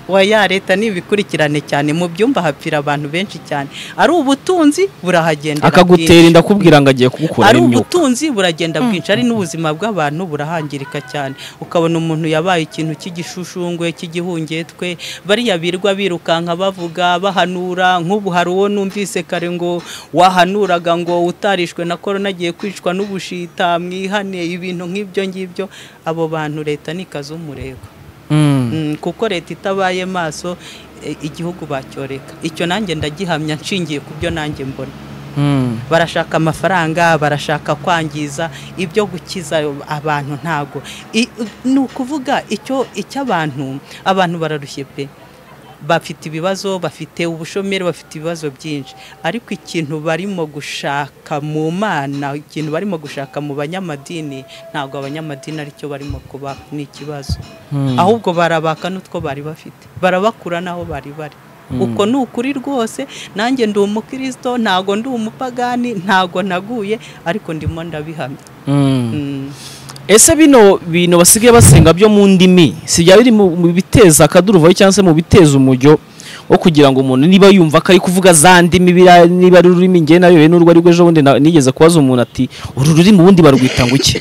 Speaker 2: oya leta ni ibikurikirane cyane mu byumba hapfira abantu benshi cyane ari ubutunzi burahagendera
Speaker 1: akagutera inda akubwira ngo agiye kugukura
Speaker 2: ari
Speaker 1: imyuka
Speaker 2: ubutunzi buragenda bwinshi ari n'ubuzima bw'abantu burahangirika cyane ukabona umuntu yabaye ikintu cy'igishushungwe cy'igihungetwe bariya birwa birukanka bavuga bahanura nk'ubu hari uwo numvise kare ngo wahanuraga ngo utarishwe na korona agiye kwicwa n'ubushita mwihane ibintu nk'ibyo ngibyo abo bantu leta ni umurego
Speaker 1: Mm.
Speaker 2: Mm, kuko leta itabaye maso e, igihugu bacyoreka icyo nanjye ndagihamya nshingiye ku byo nanjye mbona
Speaker 1: Mm.
Speaker 2: barashaka amafaranga barashaka kwangiza ibyo gukiza abantu ntago I- ni ukuvuga icyo icy'abantu abantu bararushye pe bafite ibibazo bafite ubushomeri bafite ibibazo byinshi ariko ikintu barimo gushaka mu mana ikintu barimo gushaka mu banyamadini ntabwo abanyamadini aricyo barimo kuba ni ikibazo
Speaker 1: Mm.
Speaker 2: ahubwo barabaka n'utwo bari bafite barabakura n'aho bari bari uko ni ukuri rwose nanjye ndi umukirisito ntago ndi umupagani ntago naguye ariko ndimo ndabihamya
Speaker 1: Mm.
Speaker 2: Mm.
Speaker 1: ese bino bintu basigaye basenga byo mu ndimi si byaba biri mu mu biteza akaduruvayo cyangwa se mu biteza umujyo wo kugira ngo umuntu niba yumva ko ari kuvuga za ndimi biriya niba ari ururimi ngewe nayobewe n'urwo ari rwo ejo bundi na- nigeze kubaza umuntu ati uru rurimi ubundi barwita ngo iki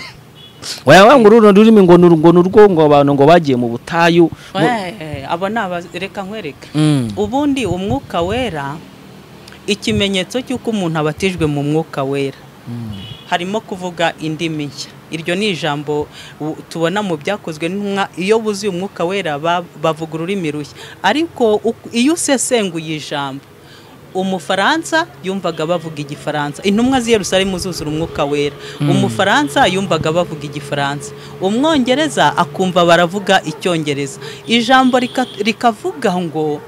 Speaker 1: wayabanga ngo uru rurimi ngo ni uru- ngo ni urwo ngo abantu ngo bagiye mu butayu mu-
Speaker 2: Eh, abo ni aba- reka nkwereke
Speaker 1: Mm.
Speaker 2: ubundi umwuka wera ikimenyetso cy'uko umuntu abatijwe mu mwuka wera harimo kuvuga indimi nshya iryo ni ijambo u- tubona mu byakozwe n'intumwa iyo buzuye umwuka wera ba- bavuga ururimi rushya ariko uku- iyo usesenguye ijambo umufaransa yumvaga bavuga igifaransa intumwa z'i yerusalemu zuzura umwuka wera umufaransa yumvaga bavuga igifaransa umwongereza akumva baravuga icyongereza ijambo rika- rikavuga ngo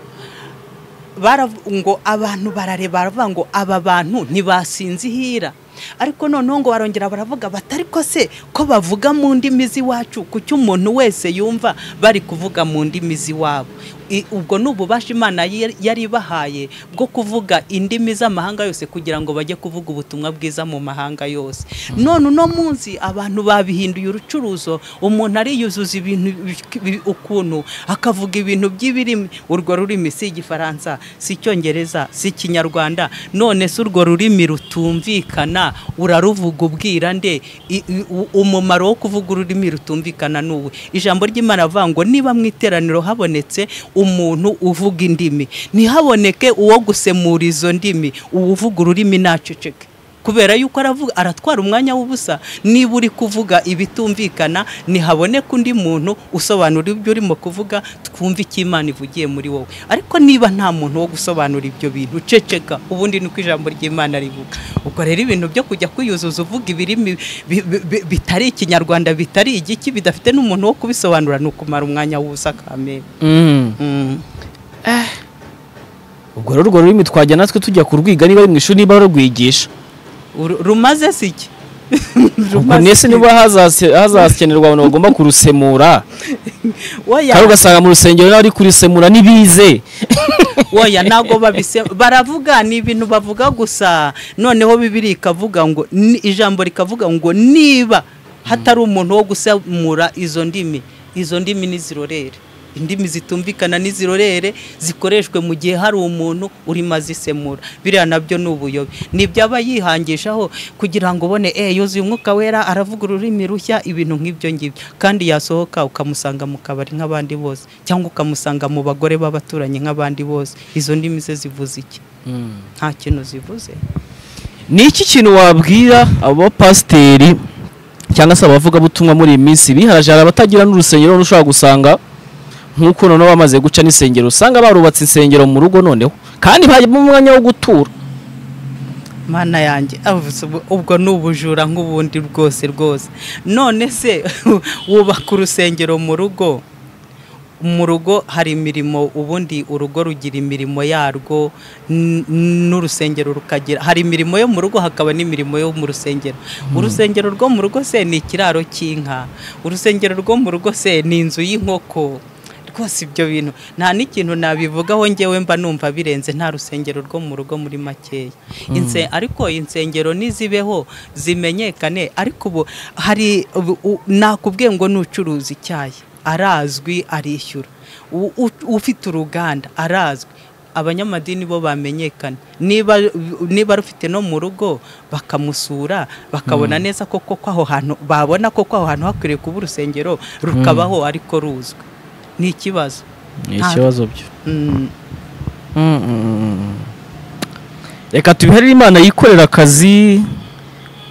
Speaker 2: baravu- ngo abantu barareba baravuga ngo aba bantu ntibasinzihira ariko noneho ngo barongera baravuga bati ariko se ko bavuga mu ndimi z'iwacu kuki umuntu wese yumva bari kuvuga mu ndimi z'iwabo i- ubwo ni ububasha imana yari yari ibahaye bwo kuvuga indimi z'amahanga yose kugira ngo bajye kuvuga ubutumwa bwiza mu mahanga yose none uno munsi abantu babihinduye urucuruzo umuntu ariyuzuza ibintu bi- bi- ukuntu akavuga ibintu by'ibirimi urwo rurimi si igifaransa si icyongereza si ikinyarwanda none se urwo rurimi rutumvikana uraruvuga ubwira nde I- i- u- umumaro wo kuvuga ururimi rutumvikana ni uwe ijambo ry'imana avuga ngo niba mu iteraniro habonetse umuntu uvuga indimi ntihaboneke uwo gusemura izo ndimi uwuvuga ururimi naceceke kubera yuko aravuga aratwara umwanya w'ubusa niba uri kuvuga ibitumvikana ntihaboneka undi muntu usobanura ibyo urimo kuvuga twumve icyo imana ivugiye muri wowe ariko niba nta muntu wo gusobanura ibyo bintu ceceka ubundi ni uko ijambo ry'imana rivuga ubwo rero ibintu byo kujya kwiyuzuza uvuga ibirimi bi- bi- bi- bitari ikinyarwanda bitari igiki bidafite n'umuntu wo kubisobanura ni ukumara umwanya w'ubusa kamere Mm.
Speaker 1: ubwo rero urwo rurimi twajya natwe tujya kurwiga niba ari mu ishuri niba bararwigisha
Speaker 2: Uru- rumaze si iki
Speaker 1: ubwo nese niba hazase- hazakenerwa abantu bagomba kurusemura
Speaker 2: Oya.
Speaker 1: kandi ugasanga mu rusengero n'abari kurisemura ntibize
Speaker 2: oya ntabwo babise baravuga ni ibintu bavuga gusa noneho bibiri ikavuga ngo ni- ijambo rikavuga ngo niba hatari umuntu wo gusemura izo ndimi izo ndimi nizirorere indimi zitumvikana nizirorere zikoreshwe mu gihe hari umuntu urimo azisemura biriya nabyo ni ubuyobe ni ibyo aba yihangishaho kugira ngo ubone eh yuzuye umwuka wera aravuga ururimi rushya ibintu nk'ibyo ngibyo kandi yasohoka ukamusanga mu kabari nk'abandi bose cyangwa ukamusanga mu bagore b'abaturanyi nk'abandi bose izo ndimi ze zivuze iki nta kintu zivuze
Speaker 1: ni iki kintu wabwira abo bapasiteri cyangwa se abavugabutumwa muri iyi minsi biharaje hari abatagira n'urusengero none ushobora gusanga nk'uko noneho bamaze guca n'isengero usanga barubatse insengero mu rugo noneho kandi harimo umwanya wo gutura
Speaker 2: mana yanjye avuze ubu- ubwo ni ubujura nk'ubundi rwose rwose none se wubaka urusengero mu rugo mu rugo hari imirimo ubundi urugo rugira imirimo yarwo n- n'urusengero rukagira hari imirimo yo mu rugo hakaba n'imirimo yo mu rusengero urusengero rwo mu rugo se ni ikiraro cy'inka urusengero rwo mu rugo se ni inzu y'inkoko rwose ibyo bintu nta n'ikintu nabivugaho ngewe mba numva birenze nta rusengero rwo mu rugo muri makeya Inse- ariko insengero nizibeho zimenyekane ariko ubu hari ubu- u- nakubwiye ngo nucuruza icyayi arazwi arishyura U- u- ufite uruganda arazwi abanyamadini bo bamenyekana niba niba rufite no mu rugo bakamusura bakabona neza ko koko aho hantu babona koko aho hantu hakwiriye kuba urusengero rukabaho ariko ruzwi ni ikibazo
Speaker 1: ni
Speaker 2: Nta-
Speaker 1: ikibazo byo
Speaker 2: Mm,
Speaker 1: reka tubiharire imana yikorera akazi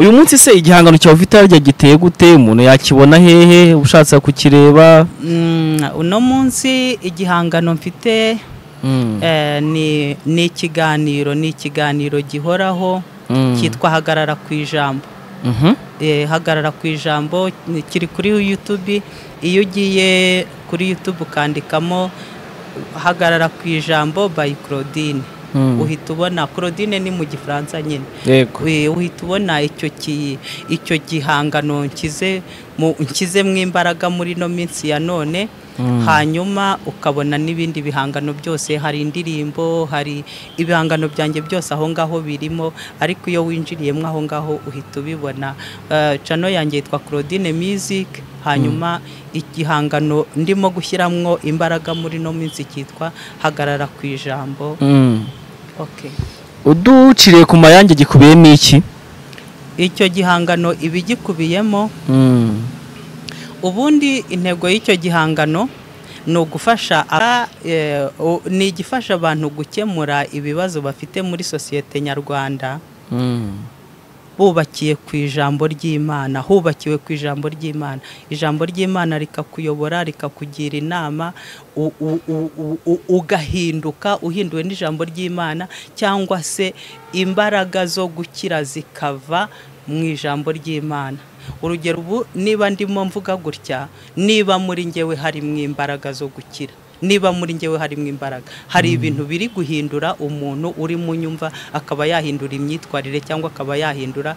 Speaker 1: uyu munsi se igihangano cyawe ufite harya giteye gute umuntu yakibona hehe ushatse kukireba
Speaker 2: mm, uno munsi igihangano mfite eh, ni ni ikiganiro ni ikiganiro gihoraho
Speaker 1: Mm.
Speaker 2: cyitwa hagarara ku ijambo
Speaker 1: Mhm.
Speaker 2: Eh, hagarara ku ijambo ni- kiri kuri YouTube iyo ugiye kuri YouTube ukandikamo hagarara ku ijambo by Claudine
Speaker 1: Mm.
Speaker 2: uhita ubona Claudine ni mu gifaransa nyine
Speaker 1: yego
Speaker 2: We- uhita ubona icyo ki- icyo gihangano nkize mu nshizemo imbaraga muri ino minsi ya none hanyuma ukabona n'ibindi bihangano byose hari indirimbo hari ibihangano byanjye byose aho ngaho birimo ariko iyo winjiriyemo aho ngaho uhita ubibona Eh, cano yanjye yitwa Claudine Music hanyuma igihangano ndimo gushyiramo imbaraga muri ino minsi cyitwa hagarara ku ijambo
Speaker 1: Mm.
Speaker 2: okay.
Speaker 1: uduciriye ku mayange gikubiyemo iki
Speaker 2: icyo gihangano ibigikubiyemo
Speaker 1: Mm.
Speaker 2: ubundi intego y'icyo gihangano ni ugufasha aba- eh, u- ni igifasha abantu gukemura ibibazo bafite muri sosiyete nyarwanda
Speaker 1: Mm.
Speaker 2: bubakiye ku ijambo ry'imana hubakiwe ku ijambo ry'imana ijambo ry'imana rikakuyobora rikakugira inama u- u- u- u- u- ugahinduka uhinduwe n'ijambo ry'imana cyangwa se imbaraga zo gukira zikava mu ijambo ry'imana urugero ubu niba ndimo mvuga gutya niba muri ngewe harimo imbaraga zo gukira niba muri ngewe harimo imbaraga hari ibintu biri guhindura umuntu uri mu nyumva akaba yahindura imyitwarire cyangwa akaba yahindura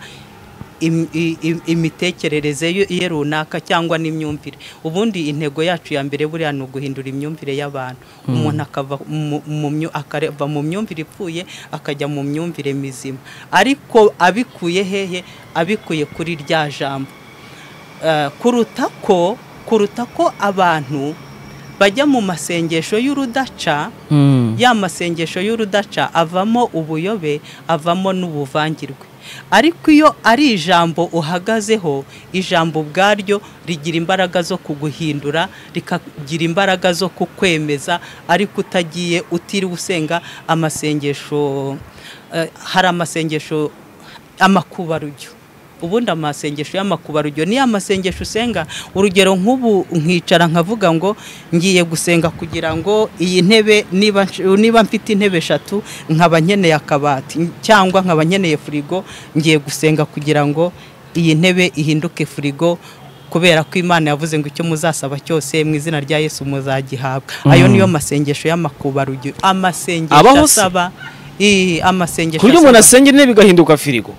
Speaker 2: im- i- im- imitekerereze ye- ye runaka cyangwa n'imyumvire ubundi intego yacu ya mbere buriya ni uguhindura imyumvire y'abantu umuntu akava mu- mu myu- akava mu myumvire ipfuye akajya mu myumvire mizima ariko abikuye hehe abikuye kuri rya jambo Eh, kuruta ko kuruta ko abantu bajya mu masengesho y'urudaca
Speaker 1: Mm.
Speaker 2: ya masengesho y'urudaca avamo ubuyobe avamo n'ubuvangirwe ariko iyo ari ijambo uhagazeho ijambo ubwaryo rigira imbaraga zo kuguhindura rikagira imbaraga zo kukwemeza ariko utagiye utiriwe usenga amasengesho eh, hari amasengesho amakubarujyo ubundi amasengesho y'amakubarujyo niyo amasengesho usenga urugero nk'ubu nkicara nkavuga ngo ngiye gusenga kugira ngo iyi ntebe niba nsh- niba mfite intebe eshatu nkaba nkeneye akabati cyangwa nkaba nkeneye firigo ngiye gusenga kugira ngo iyi ntebe ihinduke firigo kubera ko imana yavuze ngo icyo muzasaba cyose mu izina rya yesu muzagihabwa ayo niyo masengesho y'amakubarujyo amasengesho
Speaker 1: Abaho se?
Speaker 2: asaba i- amasengesho
Speaker 1: ku buryo umuntu
Speaker 2: asaba-
Speaker 1: asengera intebe igahinduka firigo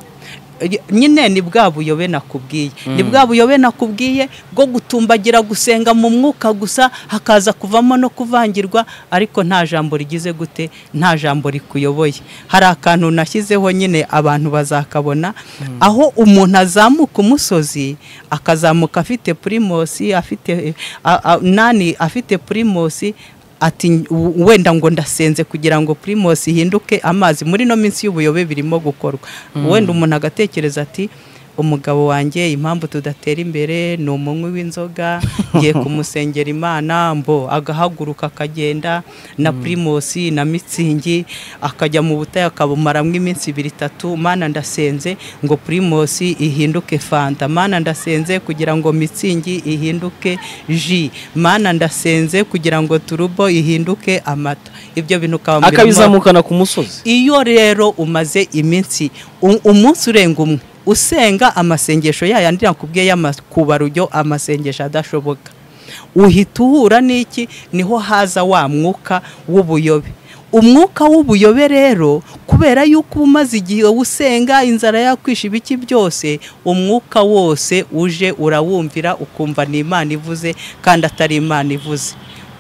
Speaker 2: nyine ni bwa buyobe nakubwiye ni bwa buyobe nakubwiye bwo gutumbagira gusenga mu mwuka gusa hakaza kuvamo no kuvangirwa ariko nta jambo rigize gute nta jambo rikuyoboye hari akantu nashyizeho nyine abantu bazakabona aho umuntu azamuka umusozi akazamuka afite primosi afite a- a- nani afite primosi ati "W- wenda ngo ndasenze kugira ngo primus ihinduke amazi muri no minsi y'ubuyobe birimo gukorwa wenda umuntu agatekereza ati umugabo wanjye impamvu tudatera imbere ni umunywi w'inzoga ngiye kumusengera imana mbo agahaguruka akagenda na primus na mitsingi akajya mu butayu akabumaramo iminsi ibiri itatu mana ndasenze ngo primus ihinduke fanta mana ndasenze kugira ngo mitsingi ihinduke ji mana ndasenze kugira ngo turubo ihinduke amata ibyo bintu ukaba
Speaker 1: akabizamukana ku musozi
Speaker 2: iyo rero umaze iminsi u- umunsi urenga umwe usenga amasengesho ya yandi nakubwiye y'amakubarujyo amasengesho adashoboka uhita uhura n'iki niho haza wa mwuka w'ubuyobe umwuka w'ubuyobe rero kubera yuko uba umaze igihe usenga inzara yakwisha ibiki byose umwuka wose uje urawumvira ukumva ni imana ivuze kandi atari imana ivuze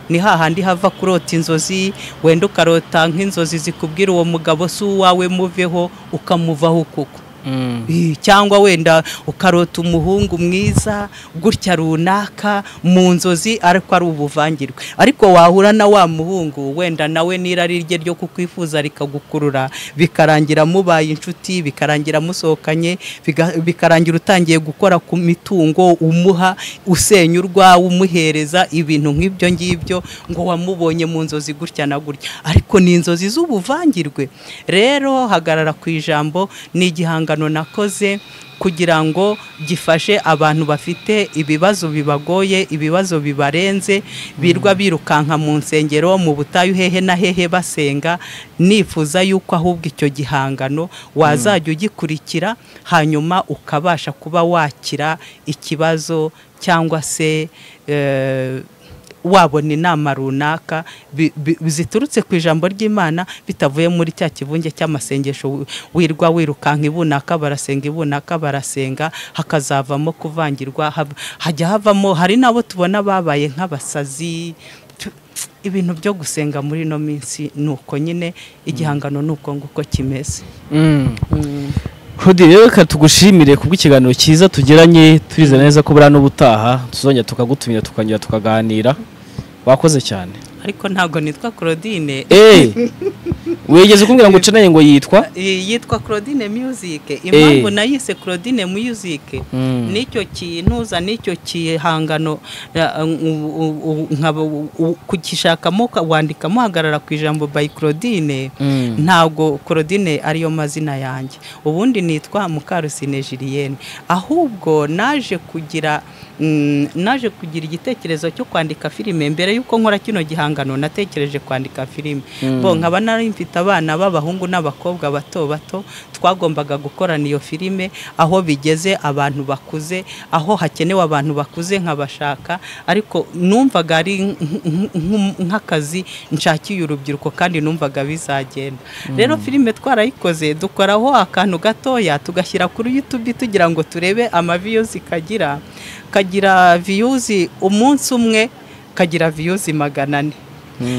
Speaker 2: ni hahandi hava kurota inzozi wenda ukarota nk'inzozi zikubwira uwo mugabo si uwawe muveho ukamuvaho kuko
Speaker 1: Mm.
Speaker 2: cyangwa wenda ukarota umuhungu mwiza gutya runaka mu nzozi ariko ari ubuvangirwe ariko wahura na wa muhungu wenda nawe n'irari rye ryo kukwifuza rikagukurura bikarangira mubaye inshuti bikarangira musohokanye biga- bikarangira utangiye gukora ku mitungo umuha usenya urwawe umuhereza ibintu nk'ibyo ngibyo ngo wamubonye mu nzozi gutya na gutya ariko ni inzozi z'ubuvangirwe rero hagarara ku ijambo ni igihangano nakoze kugira ngo gifashe abantu bafite ibibazo bibagoye ibibazo bibarenze birwa birukanka mu nsengero mu butayu hehe na hehe basenga nifuza yuko ahubwo icyo gihangano wazajya ugikurikira hanyuma ukabasha kuba wakira ikibazo cyangwa se eh, wabona inama runaka bi- bi- ziturutse ku ijambo ry'imana bitavuye muri cya kivunge cy'amasengesho wi- wirwa wirukanka ibunaka barasenga ibunaka barasenga hakazavamo kuvangirwa hab- hajya havamo hari n'abo tubona babaye nk'abasazi Tu- ibintu byo gusenga muri ino minsi ni uko nyine igihangano ni uko nguko kimeze
Speaker 1: Mm. Hudi rero reka tugushimire kubwo ikiganiro cyiza tugiranye turizera neza ko buriya n'ubutaha tuzongera tukagutumira tukanyura tukaganira wakoze cyane
Speaker 2: ariko ntabwo nitwa claudine
Speaker 1: Eh, wigeze kumbwira ngo uceneye ngo yitwa
Speaker 2: Iyi yitwa Claudine Music impamvu nayise Claudine Music
Speaker 1: Mm.
Speaker 2: nicyo kintuza nicyo kihangano ra- u- u- u- nkaba- u- u- kugishakamo ka- wandikamo hagarara ku ijambo by Claudine
Speaker 1: Mm.
Speaker 2: ntabwo Claudine ariyo mazina yanjye ubundi nitwa Mukarusine Julienne ahubwo naje kugira mm, naje kugira igitekerezo cyo kwandika filime mbere y'uko nkora kino gihangano n'ibihangano natekereje kwandika filime bo nkaba nari mfite abana b'abahungu n'abakobwa bato bato twagombaga gukorana iyo filime aho bigeze abantu bakuze aho hakenewe abantu bakuze nkabashaka ariko numvaga ari nk- nk- nk- nk'akazi nshakiye urubyiruko kandi numvaga bizagenda rero filime twarayikoze dukoraho akantu gatoya tugashyira kuri YouTube tugira ngo turebe amaviyuzi kagira kagira viyuzi umunsi umwe kagira viyuzi magana ane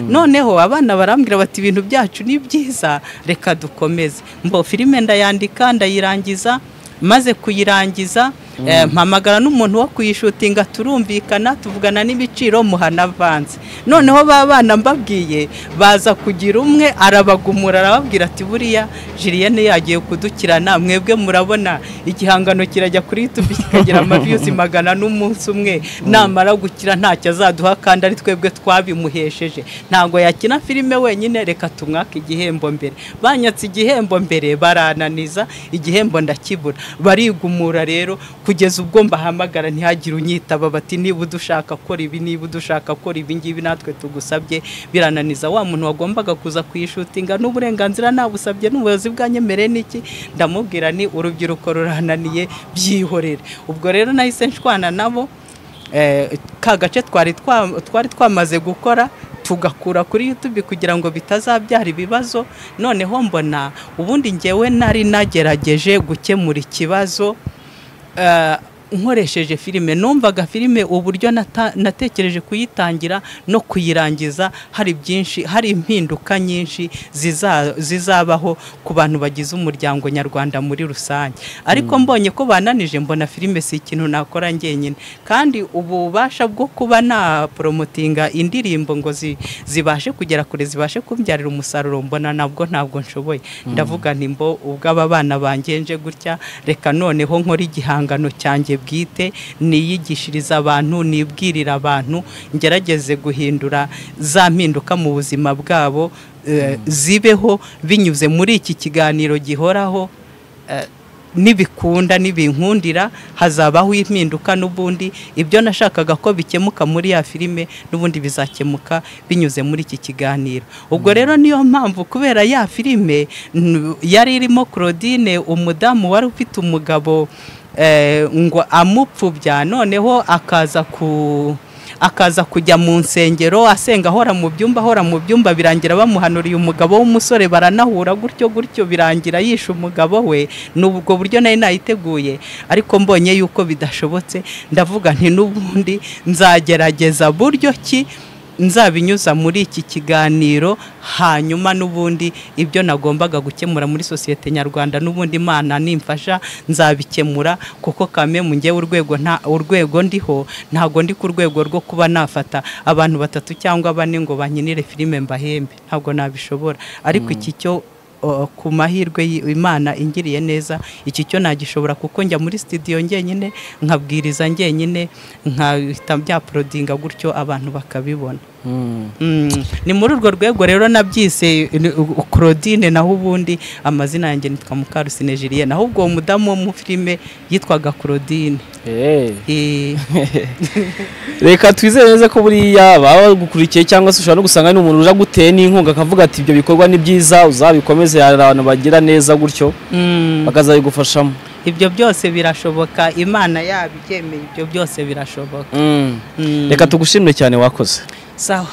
Speaker 2: noneho abana barambwira bati ibintu byacu ni byiza reka dukomeze mbo filime ndayandika ndayirangiza maze kuyirangiza eh, mpamagara n'umuntu wo kuyishutinga turumvikana tuvugana n'ibiciro muhana avanze noneho ba bana mbabwiye baza kugira umwe arabagumura arababwira ati buriya jiliyane yagiye kudukirana mwebwe murabona igihangano kirajya kuri yutubi kikagira amaviyuzi magana n'umunsi umwe namara gukira ntacyo azaduha kandi ari twebwe twabimuhesheje ntabwo yakina filime wenyine reka tumwake igihembo mbere banyatse igihembo mbere barananiza igihembo ndakibura barigumura rero kugeza ubwo mbahamagara ntihagire unyitaba bati niba udushaka kora ibi niba udushaka kora ibi ngibi natwe tugusabye birananiza wa muntu wagombaga kuza kuyishutinga n'uburenganzira nabusabye n'ubuyobozi bwanyemereye n'iki ndamubwira ni urubyiruko rurananiye byihorere ubwo rero nahise nshwana nabo Eh, ka gace twari twa- twari twamaze gukora tugakura kuri YouTube kugira ngo bitazabyara ibibazo noneho mbona ubundi ngewe nari nagerageje gukemura ikibazo eh, nkoresheje filime numvaga filime uburyo nata- natekereje kuyitangira no kuyirangiza hari byinshi hari impinduka nyinshi ziza- zizabaho ku bantu bagize umuryango nyarwanda muri rusange ariko mbonye ko bananije mbona filime si ikintu nakora njyenyine kandi ububasha bwo kuba naporomotinga indirimbo ngo zi- zibashe kugera kure zibashe kumbyarira umusaruro mbona nabwo ntabwo nshoboye ndavuga nti mbo ubw'aba bana banjye nje gutya reka noneho nkora igihangano cyanjye bwite niyigishiriza abantu nibwirira abantu ngerageze guhindura za mpinduka mu buzima bwabo eh, zibeho binyuze muri iki kiganiro gihoraho eh, nibikunda nibinkundira hazabaho impinduka n'ubundi ibyo nashakaga ko bikemuka muri ya filime n'ubundi bizakemuka binyuze muri iki kiganiro ubwo rero niyo mpamvu kubera ya filime n- yari irimo Claudine umudamu wari ufite umugabo eh, ngo amupfubya noneho akaza ku akaza kujya mu nsengero asenga ahora mu byumba ahora mu byumba birangira bamuhanuriye umugabo w'umusore baranahura gutyo gutyo birangira yishe umugabo we ni ubwo buryo nari nayiteguye ariko mbonye yuko bidashobotse ndavuga nti n'ubundi nzagerageza buryo ki nzabinyuza muri iki kiganiro hanyuma n'ubundi ibyo nagombaga gukemura muri sosiyete nyarwanda n'ubundi imana nimfasha nzabikemura kuko kame mu ngewe urwego nta urwego ndiho ntabwo ndi ku rwego rwo kuba nafata abantu batatu cyangwa bane ngo bankinire filime mbahembe ntabwo nabishobora ariko iki cyo o, ku mahirwe y- imana ingiriye neza iki cyo nagishobora kuko njya muri studio njyenyine nkabwiriza njyenyine nkahita byaporodinga gutyo abantu bakabibona Mm, ni muri urwo rwego rero nabyise ni- u- u- Claudine naho ubundi amazina yanjye nitwa Mukarusine Julienne naho ubwo uwo mudamu wo mu filime yitwaga Claudine
Speaker 1: Eh,
Speaker 2: Eh,
Speaker 1: reka twizere neza ko buriya baba bagukurikiye cyangwa se ushobora no gusanga hari umuntu uje aguteye n'inkunga akavuga ati ibyo bikorwa ni byiza uzabikomeze hari abantu bagira neza gutyo
Speaker 2: mm,
Speaker 1: bakazabigufashamo
Speaker 2: ibyo byose birashoboka Imana yabibyemeye ibyo byose birashoboka
Speaker 1: Mm.
Speaker 2: Mm,
Speaker 1: reka tugushimire cyane wakoze
Speaker 2: sawa